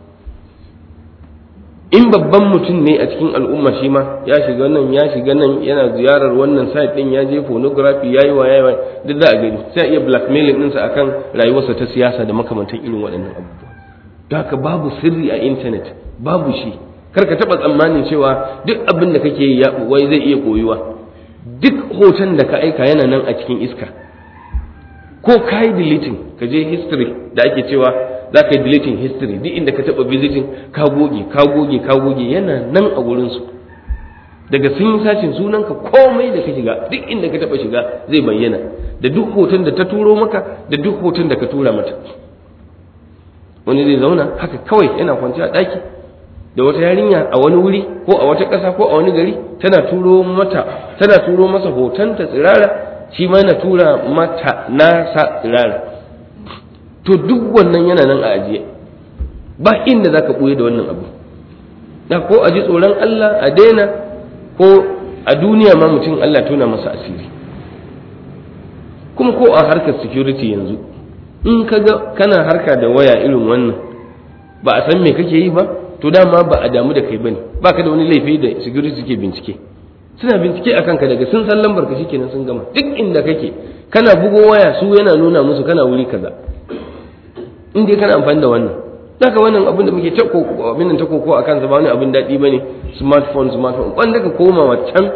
in babban mutum ne a cikin al'umma shi ma ya shiga nan ya shiga nan yana ziyarar wannan site din ya je pornography yayi wa yayi duk za a gani sai a iya blackmailing ɗinsa akan rayuwarsa ta siyasa da makamantan irin waɗannan abubuwa don haka babu sirri a intanet babu shi kar ka taɓa tsammanin cewa duk abin da kake yi wai zai iya koyuwa duk hoton da ka aika yana nan a cikin iska ko ka yi deleting ka je history da ake cewa za ka yi deleting history duk inda ka taɓa visiting ka goge ka goge ka goge yana nan a wurinsu daga sun yi sashin sunanka komai da ka shiga duk inda ka taɓa shiga zai bayyana da duk hoton da ta turo maka da duk hoton da ka tura mata wani zai zauna haka kawai yana kwanci a ɗaki da wata yarinya a wani wuri ko a wata ƙasa ko a wani gari tana turo mata tana turo masa hotonta tsirara shi ma yana tura mata nasa tsirara to duk wannan yana nan a ajiye ba inda za ka ɓoye da wannan abu da ko a ji tsoron Allah a daina ko a duniya ma mutum Allah tona masa asiri kuma ko a harkar security yanzu in ka ga kana harka da waya irin wannan ba a san me kake yi ba to dama ba a damu da kai bane ba ka da wani laifi da security suke bincike suna bincike a kanka daga sun san lambar ka shikenan sun gama duk inda kake kana bugo waya su yana nuna musu kana wuri kaza in dai kana amfani da wannan daga wannan abin da muke ta abin nan ta koko a kansa ba wani abin daɗi bane smartphone smartphone wanda ka koma wancan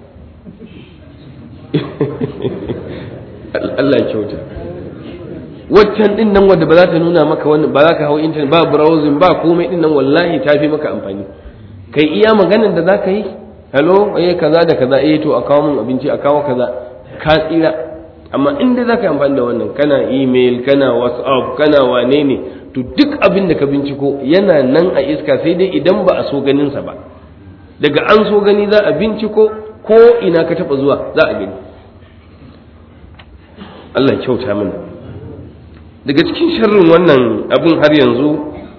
Allah kyauta waccan din nan wadda ba za ta nuna maka wannan ba za ka hau internet ba browsing ba komai din nan wallahi ta fi maka amfani kai iya maganar da za ka yi hello eh kaza da kaza eh to a kawo min abinci a kawo kaza ka tsira amma in dai za ka yi amfani da wannan kana email kana whatsapp kana wane ne to duk abin da ka binciko yana nan a iska sai dai idan ba a so ganinsa ba daga an so gani za a binciko ko ina ka taba zuwa za a gani Allah kyauta mana daga cikin sharrin wannan abin har yanzu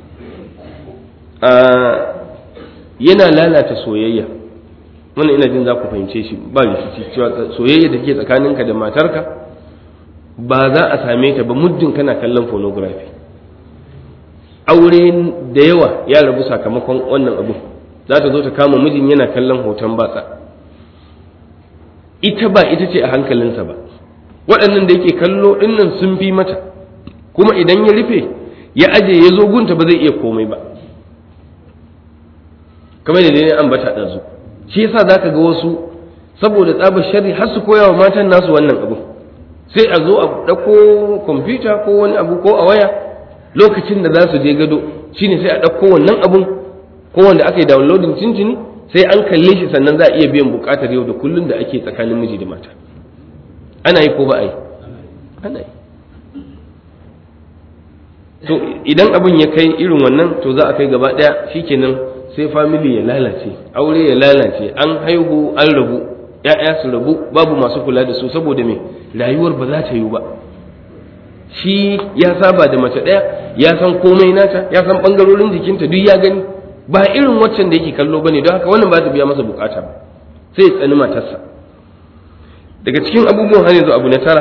yana lalata soyayya wannan ina jin za ku fahimce shi ba rikici cewa soyayya da ke tsakaninka da matarka ba za a same ta ba muddin kana kallon pornography aure da yawa ya rabu sakamakon wannan abu za ta zo ta kama mijin yana kallon hoton batsa ita ba ita ce a hankalinsa ba waɗannan da yake kallo ɗinnan sun fi mata kuma idan ya rufe ya aje ya zo gunta ba zai iya komai ba kamar da ne ambata ɗazu shi yasa za ka ga wasu saboda tsabar sharri har su koya wa matan nasu wannan abu sai a zo a ɗauko kwamfuta ko wani abu ko a waya lokacin da za su je gado shine sai a ɗauko wannan abun ko wanda aka yi downloading cincini sai an kalle shi sannan za a iya biyan buƙatar yau da kullum da ake tsakanin miji da mata ana yi ko ba a yi ana yi to idan abin ya kai irin wannan to za a kai gaba ɗaya shikenan sai family ya lalace aure ya lalace an haihu an rabu ya'ya su rabu babu masu kula da su saboda me rayuwar ba za ta yiwu ba shi ya saba da mace ɗaya ya san komai nata ya san ɓangarorin jikinta duk ya gani ba irin waccan da yake kallo bane don haka wannan ba ta biya masa bukata ba sai ya tsani matarsa daga cikin abubuwan har yanzu abu na tara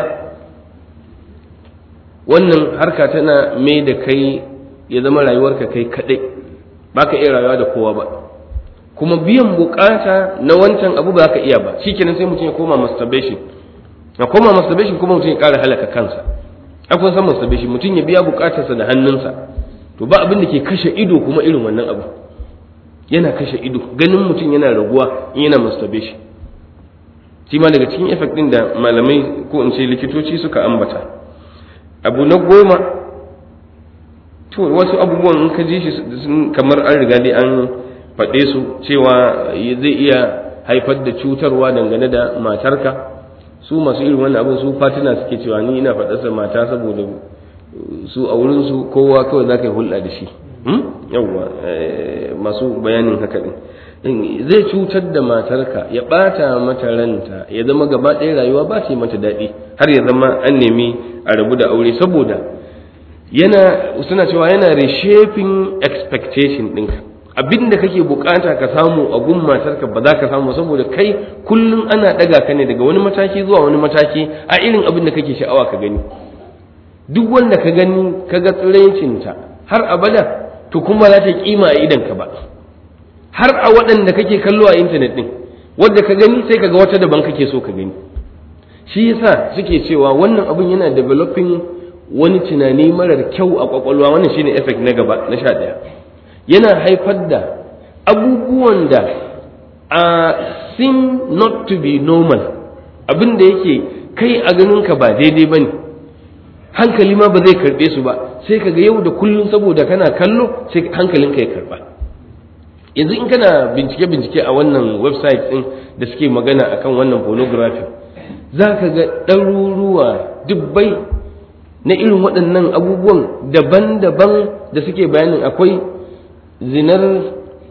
wannan harka tana mai da kai ya zama rayuwarka kai kaɗai ba ka iya rayuwa da kowa ba kuma biyan bukata na wancan abu ba ka iya ba shikenan sai mutum ya koma masturbation ya koma masturbation kuma mutum ya ƙara halaka kansa akwai san masturbation mutum ya biya bukatarsa da hannunsa to ba abin da ke kashe ido kuma irin wannan abu yana kashe ido ganin mutum yana raguwa in yana masturbation shi ma daga cikin effect din da malamai ko in ce likitoci suka ambata abu na goma to wasu abubuwan in ka ji shi kamar an riga dai an faɗe su cewa zai iya haifar da cutarwa dangane da matarka su masu irin wannan abin su fatina suke cewa ni ina faɗarsa mata saboda su a wurinsu kowa kawai za ka yi hulɗa da shi yawwa masu bayanin haka ɗin zai cutar da matarka ya ɓata mata ranta ya zama gaba ɗaya rayuwa ba ta yi mata daɗi har ya zama an nemi a rabu da aure saboda yana suna cewa yana reshaping expectation ɗinka abinda kake bukata ka samu a gun matarka ba za ka samu saboda kai kullum ana ɗaga ka ne daga wani mataki zuwa wani mataki a irin abin da kake sha'awa ka gani duk wanda ka gani ka ga tsiraicinta har abada to kuma za ta kima a idanka ba har a waɗanda kake kallo a intanet ɗin wadda ka gani sai ka ga wata daban kake so ka gani shi yasa suke cewa wannan abin yana developing wani tunani marar kyau a kwakwalwa wannan shine effect na gaba na sha ɗaya yana haifar da abubuwan da a seem not to be normal abin da yake kai a ganinka ba daidai ba ne hankali ma ba zai karɓe su ba sai ka ga yau da kullum saboda kana kallo sai hankalinka ya karɓa yanzu in kana bincike-bincike a wannan website ɗin da suke magana akan wannan pornography za ka ga ɗaruruwa dubbai na irin waɗannan abubuwan daban-daban da suke bayanin akwai zinar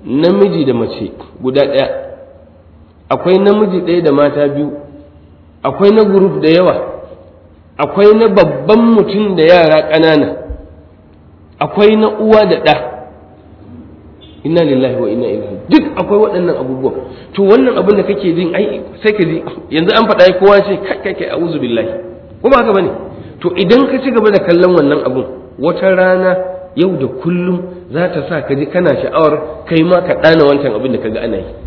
namiji da mace guda ɗaya akwai namiji ɗaya da mata biyu akwai na guruf da yawa akwai na babban mutum da yara ƙanana akwai na uwa da ɗa inna lillahi wa inna ilaihi duk akwai waɗannan abubuwa to wannan abin da kake jin ai sai ka ji yanzu an faɗa kowa ce kai kai kai a'udhu billahi ko ba haka bane to idan ka ci gaba da kallon wannan abun wata rana yau da kullum za ta sa ka ji kana sha'awar kai ma ka ɗana wancan abin da kaga ana yi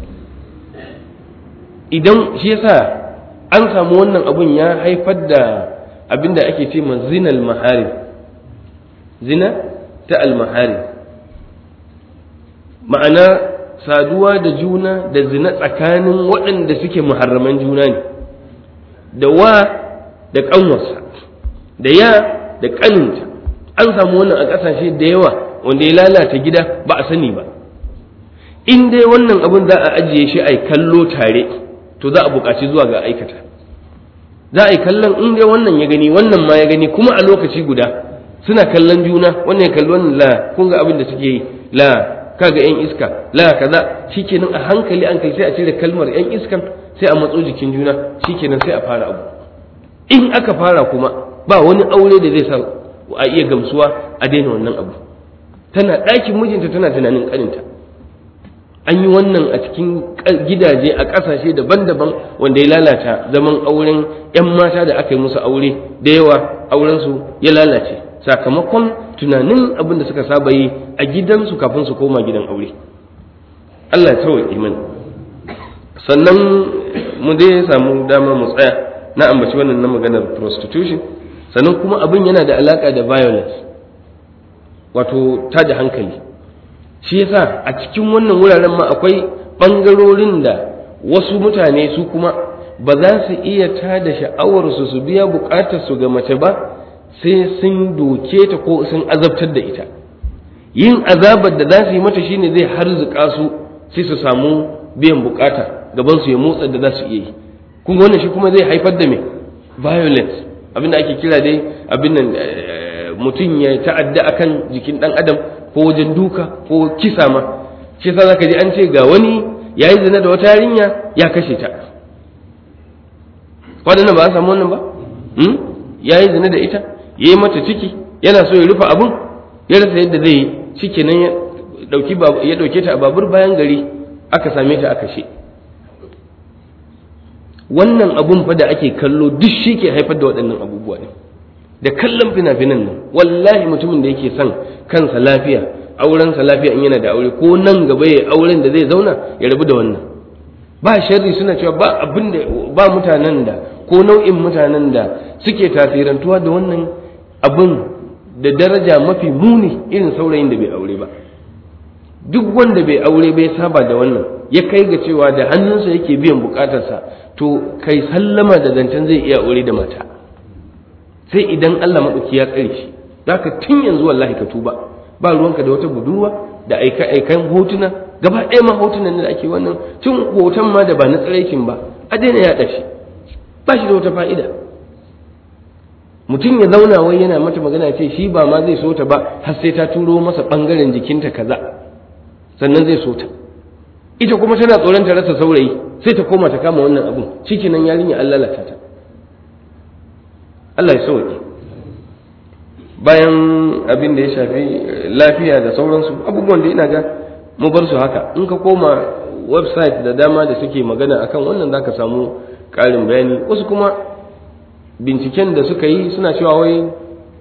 idan shi yasa an samu wannan abun ya haifar da abin da ake ce ma zinal mahari zina ta almahari ma'ana saduwa da juna da zina tsakanin waɗanda suke muharraman juna ne da wa da ƙanwarsa da ya da ƙaninta an samu wannan a ƙasashe da yawa wanda ya lalata gida ba a sani ba in dai wannan abin za a ajiye shi a kallo tare to za a buƙaci zuwa ga aikata za a yi kallon in dai wannan ya gani wannan ma ya gani kuma a lokaci guda suna kallon juna wannan ya kalli wannan la kun ga abin da suke yi la kaga yan iska la kaza shikenan a hankali an kai sai a cire kalmar yan iskan sai a matso jikin juna shikenan sai a fara abu in aka fara kuma ba wani aure da zai sa a iya gamsuwa a daina wannan abu tana ɗakin mijinta tana tunanin ƙaninta an yi wannan a cikin gidaje a ƙasashe daban-daban wanda ya lalata zaman auren 'yan mata da aka yi musu aure da yawa aurensu ya lalace sakamakon tunanin abin da suka saba yi a gidansu kafin su koma gidan aure Allah ya tawaye iman sannan mu dai samu dama mu tsaya na ambaci wannan na maganar prostitution sannan kuma abin yana da alaka da violence wato tada hankali shi yasa a cikin wannan wuraren ma akwai ɓangarorin da wasu mutane su kuma ba za su iya tada sha'awarsu su biya buƙatarsu ga mace ba sai sun doke ta ko sun azabtar da ita yin azabar da za su yi mata shine zai harzuka su sai su samu biyan bukata gaban su ya motsa da za su iya yi kun wannan shi kuma zai haifar da me violence abinda ake kira dai abin nan mutum ya ta'adda akan jikin dan adam ko wajen duka ko kisa ma shi yasa zaka ji an ce ga wani yayi zina da wata yarinya ya kashe ta wadannan ba a samu wannan ba yayi zina da ita ya yi mata ciki yana so ya rufe abun ya rasa yadda zai yi shikenan ya dauki ya dauke ta a babur bayan gari aka same ta aka she wannan abun fa da ake kallo duk shi ke haifar da waɗannan abubuwa ne da kallon fina-finan nan wallahi mutumin da yake son kansa lafiya aurensa lafiya in yana da aure ko nan gaba ya auren da zai zauna ya rabu da wannan ba sharri suna cewa ba abin da ba mutanen da ko nau'in mutanen da suke tasirantuwa da wannan abin da daraja mafi muni irin saurayin da bai aure ba duk wanda bai aure bai saba da wannan ya kai ga cewa da hannunsa yake biyan bukatarsa to kai sallama da zancen zai iya aure da mata sai idan Allah maɗauki ya tsare shi zaka tun yanzu wallahi ka tuba ba ruwanka da wata budurwa da aika aikan hotuna gaba ɗaya ma hotunan da ake wannan tun hoton ma da ba na tsiraikin ba a daina yaɗa shi ba shi da wata fa'ida mutum ya zauna wai yana mata magana ce shi ba ma zai so ta ba har sai ta turo masa ɓangaren jikinta kaza sannan zai so ta ita kuma tana tsoron ta rasa saurayi sai ta koma ta kama wannan abun shikenan yarinya an lalata ta Allah ya sauke bayan abin da ya shafi lafiya da sauransu abubuwan da ina ga mu bar su haka in ka koma website da dama da suke magana akan wannan zaka samu ƙarin bayani wasu kuma binciken da suka yi suna cewa wai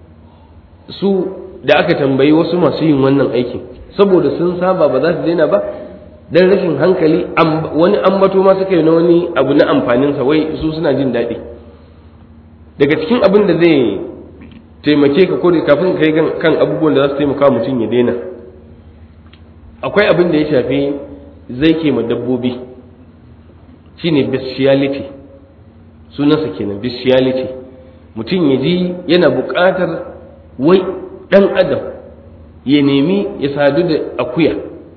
su da aka tambayi wasu masu yin wannan aikin saboda sun saba ba za su daina ba dan rashin hankali wani ambato ma suka yi na wani abu na amfaninsa wai su suna jin daɗi daga cikin abin da zai taimake ka ko kafin kai kan abubuwan da za su taimaka mutum ya daina akwai abin da ya shafi zai ke ma dabbobi shine bestiality sunansa kenan bestiality mutum ya ji yana buƙatar wai ɗan adam ya nemi ya sadu da akuya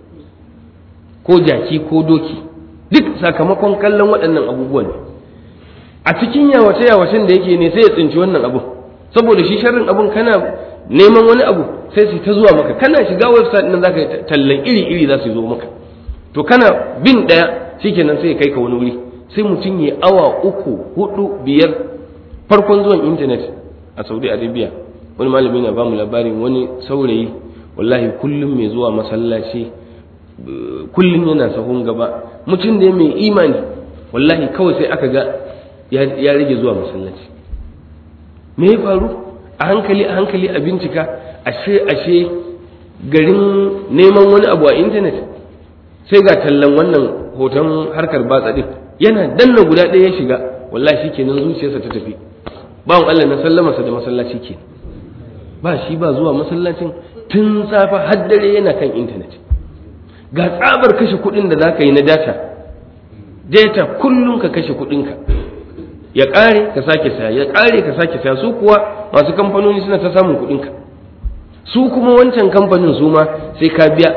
ko jaki ko doki duk sakamakon kallon waɗannan abubuwan ne a cikin yawace yawacen da yake ne sai ya tsinci wannan abu saboda shi sharrin abun kana neman wani abu sai su ta zuwa maka kana shiga website nan zaka tallan iri iri za su zo maka to kana bin ɗaya shikenan sai ya kai ka wani wuri sai mutum ya awa uku hudu biyar farkon zuwan intanet a saudi arabia wani malami na bamu labarin wani saurayi wallahi kullum mai zuwa masallaci kullum yana sahun gaba mutum da mai imani wallahi kawai sai aka ga ya rage zuwa masallaci me ya faru a hankali a hankali a bincika ashe ashe garin neman wani abu a intanet sai ga tallan wannan hoton harkar batsa din yana danna guda ɗaya ya shiga wallahi shikenan zuciyarsa ta tafi bawan Allah na sallamarsa da masallaci ke ba shi ba zuwa masallacin tun safa har dare yana kan intanet ga tsabar kashe kuɗin da za ka yi na data data kullum ka kashe kuɗinka ya ƙare ka sake saya ya ƙare ka sake saya su kuwa masu kamfanoni suna ta samun kuɗinka su kuma wancan kamfanin su ma sai ka biya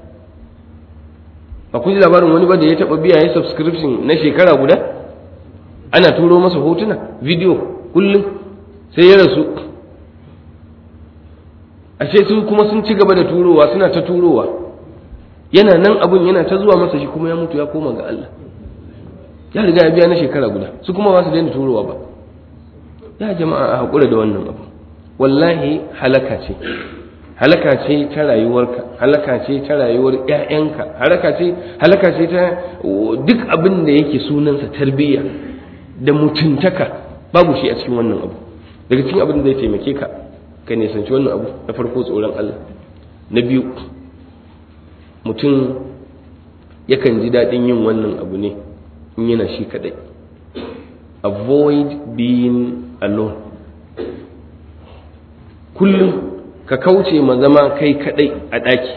ba ku ji labarin wani ba da ya taɓa biya ya subscription na shekara guda ana turo masa hotuna video kullum sai ya rasu ashe su kuma sun ci gaba da turowa suna ta turowa yana nan abun yana ta zuwa masa shi kuma ya mutu ya koma ga Allah ya riga ya biya na shekara guda su kuma ba su daina turowa ba ya jama'a a haƙura da wannan abu wallahi halaka ce halaka ce ta rayuwarka halaka ce ta rayuwar ƴaƴanka halaka ce halaka ce ta duk abin da yake sunansa tarbiyya da mutuntaka babu shi a cikin wannan abu daga cikin abin da zai taimake ka ka nisanci wannan abu na farko tsoron Allah na biyu mutum yakan ji daɗin yin wannan abu ne in yana shi kaɗai avoid being alone kullum ka kauce ma zama kai kaɗai a ɗaki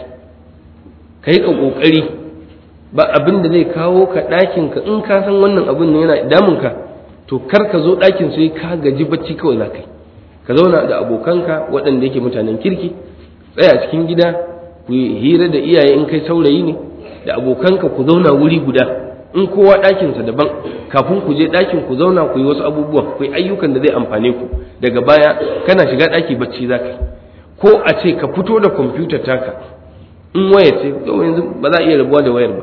ka yi ƙoƙari ba abin da zai kawo ka ɗakinka in ka san wannan abin ne yana damunka to kar ka zo ɗakin sai ka gaji bacci kawai za ka yi ka zauna da abokanka waɗanda yake mutanen kirki tsaya cikin gida ku yi hira da iyaye in kai saurayi ne da abokanka ku zauna wuri guda in kowa ɗakinsa daban kafin ku je ɗakin ku zauna ku yi wasu abubuwan ku yi ayyukan da zai amfane ku daga baya kana shiga ɗaki bacci za ka ko a ce ka fito da kwamfutar taka in waya ce yanzu ba za a iya rabuwa da wayar ba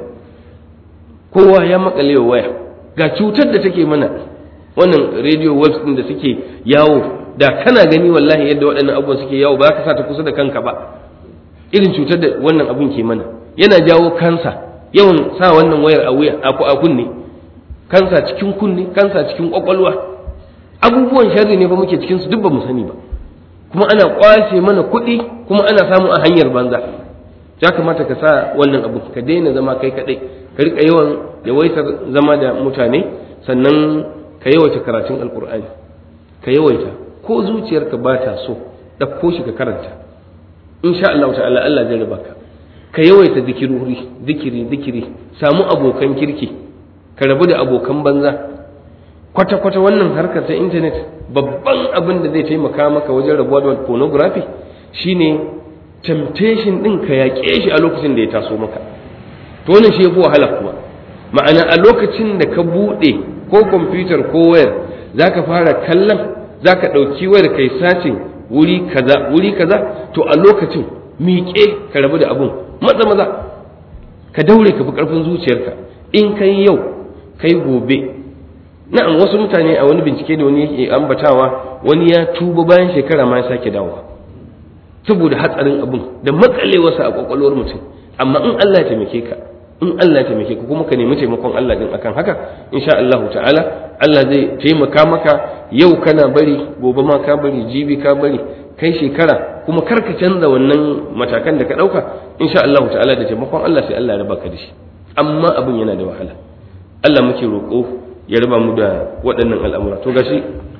kowa ya makale wa waya ga cutar da take mana wannan radio waves din da suke yawo da kana gani wallahi yadda waɗannan abubuwan suke yawo ba ka sa ta kusa da kanka ba irin cutar da wannan abun ke mana yana jawo kansa yawan sa wannan wayar a wuya a kunne kansa cikin kunne kansa cikin kwakwalwa abubuwan sharri ne ba muke cikin su duk ba mu sani ba kuma ana kwashe mana kuɗi kuma ana samu a hanyar banza ya kamata ka sa wannan abu ka daina zama kai kaɗai ka riƙa yawan yawaitar zama da mutane sannan ka yawaita karatun alkur'ani ka yawaita ko zuciyarka ba ta so ɗauko shi ka karanta insha Allah ta'ala Allah zai riba ka ka yawaita zikiruri zikiri zikiri samu abokan kirki ka rabu da abokan banza kwata kwata wannan harkar ta internet babban abin da zai taimaka maka wajen rabuwa da pornography shine temptation din ka yaƙe shi a lokacin da ya taso maka to wannan shi yafi wahala kuma ma'ana a lokacin da ka buɗe ko kwamfutar ko wayar za ka fara kallon za ka ɗauki wayar kai sacin wuri kaza wuri kaza to a lokacin miƙe ka rabu da abun maza maza ka daure ka fi ƙarfin zuciyarka in kai yau kai gobe na'am wasu mutane a wani bincike da wani yake ambatawa wani ya tuba bayan shekara ma ya sake dawowa saboda hatsarin abun da makalewarsa a kwakwalwar mutum amma in Allah ya taimake ka in Allah ya taimake ka kuma ka nemi taimakon Allah din akan haka insha Allah ta'ala Allah zai taimaka maka yau kana bari gobe ma ka bari jibi ka bari kai shekara kuma kar ka canza wannan matakan da ka dauka insha Allah ta'ala da taimakon Allah sai Allah ya raba ka da shi amma abin yana da wahala Allah muke roƙo ya raba mu da waɗannan al'amura to gashi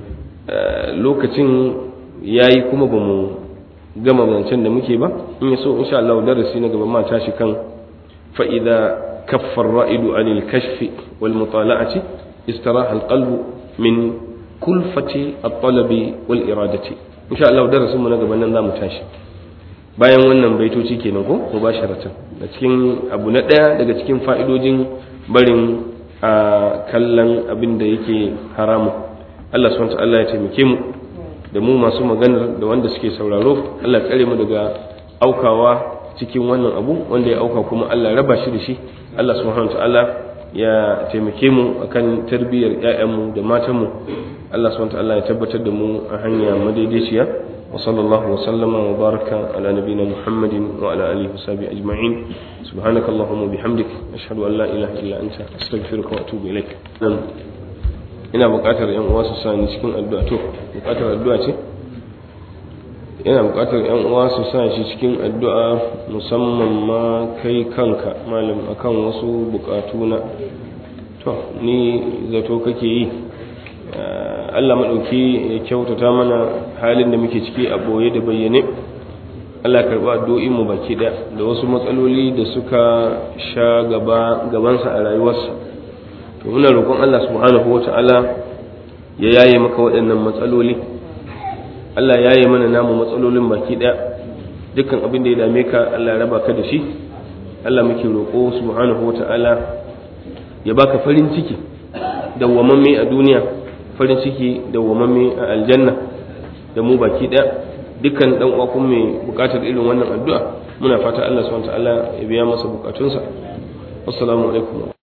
lokacin yayi kuma ba mu gama zancen da muke ba in ya so insha Allah darasi na gaba ma tashi kan فإذا كف الرائد عن الكشف والمطالعة استراح القلب من كلفة الطلب والإرادة إن شاء الله درس من قبل أن نام تاشي bayan wannan baitoci kenan ko ko basharatan da cikin abu na ɗaya daga cikin fa'idojin barin a kallon abin da yake haramu Allah subhanahu Allah ya taimake mu da mu masu maganar da wanda suke sauraro Allah tsare mu daga aukawa cikin wannan abu wanda ya auka kuma Allah raba shi da shi Allah subhanahu ta'ala ya taimake mu akan tarbiyyar ƴaƴanmu da matanmu Allah subhanahu ta'ala ya tabbatar da mu a hanya madaidaiciya wa sallallahu wa sallama wa baraka ala nabiyina Muhammadin wa ala alihi wa sahbihi ajma'in subhanaka allahumma bihamdik ashhadu an la ilaha illa anta astaghfiruka wa atubu ilaik ina buƙatar ƴan uwa su sa ni cikin addu'a to buƙatar addu'a ce yana buƙatar yan uwa su sa shi cikin addu'a musamman ma kai kanka malam akan wasu buƙatu na to ni zato kake yi Allah maɗauki ya kyautata mana halin da muke ciki a ɓoye da bayyane Allah karɓi addu'o'in mu baki ɗaya da wasu matsaloli da suka sha gaba gabansa a rayuwarsa to muna roƙon Allah subhanahu wata'ala ya yaye maka waɗannan matsaloli Allah ya yi mana namu matsalolin baki ɗaya dukkan abin da ya dame ka Allah ya raba ka da shi Allah muke roƙo subhanahu wa ta'ala ya baka farin ciki dawwamamme a duniya farin ciki dawwamamme a aljanna da mu baki ɗaya dukkan dan uwa kuma mai buƙatar irin wannan addu'a muna fata Allah subhanahu wa ta'ala ya biya masa buƙatunsa assalamu alaikum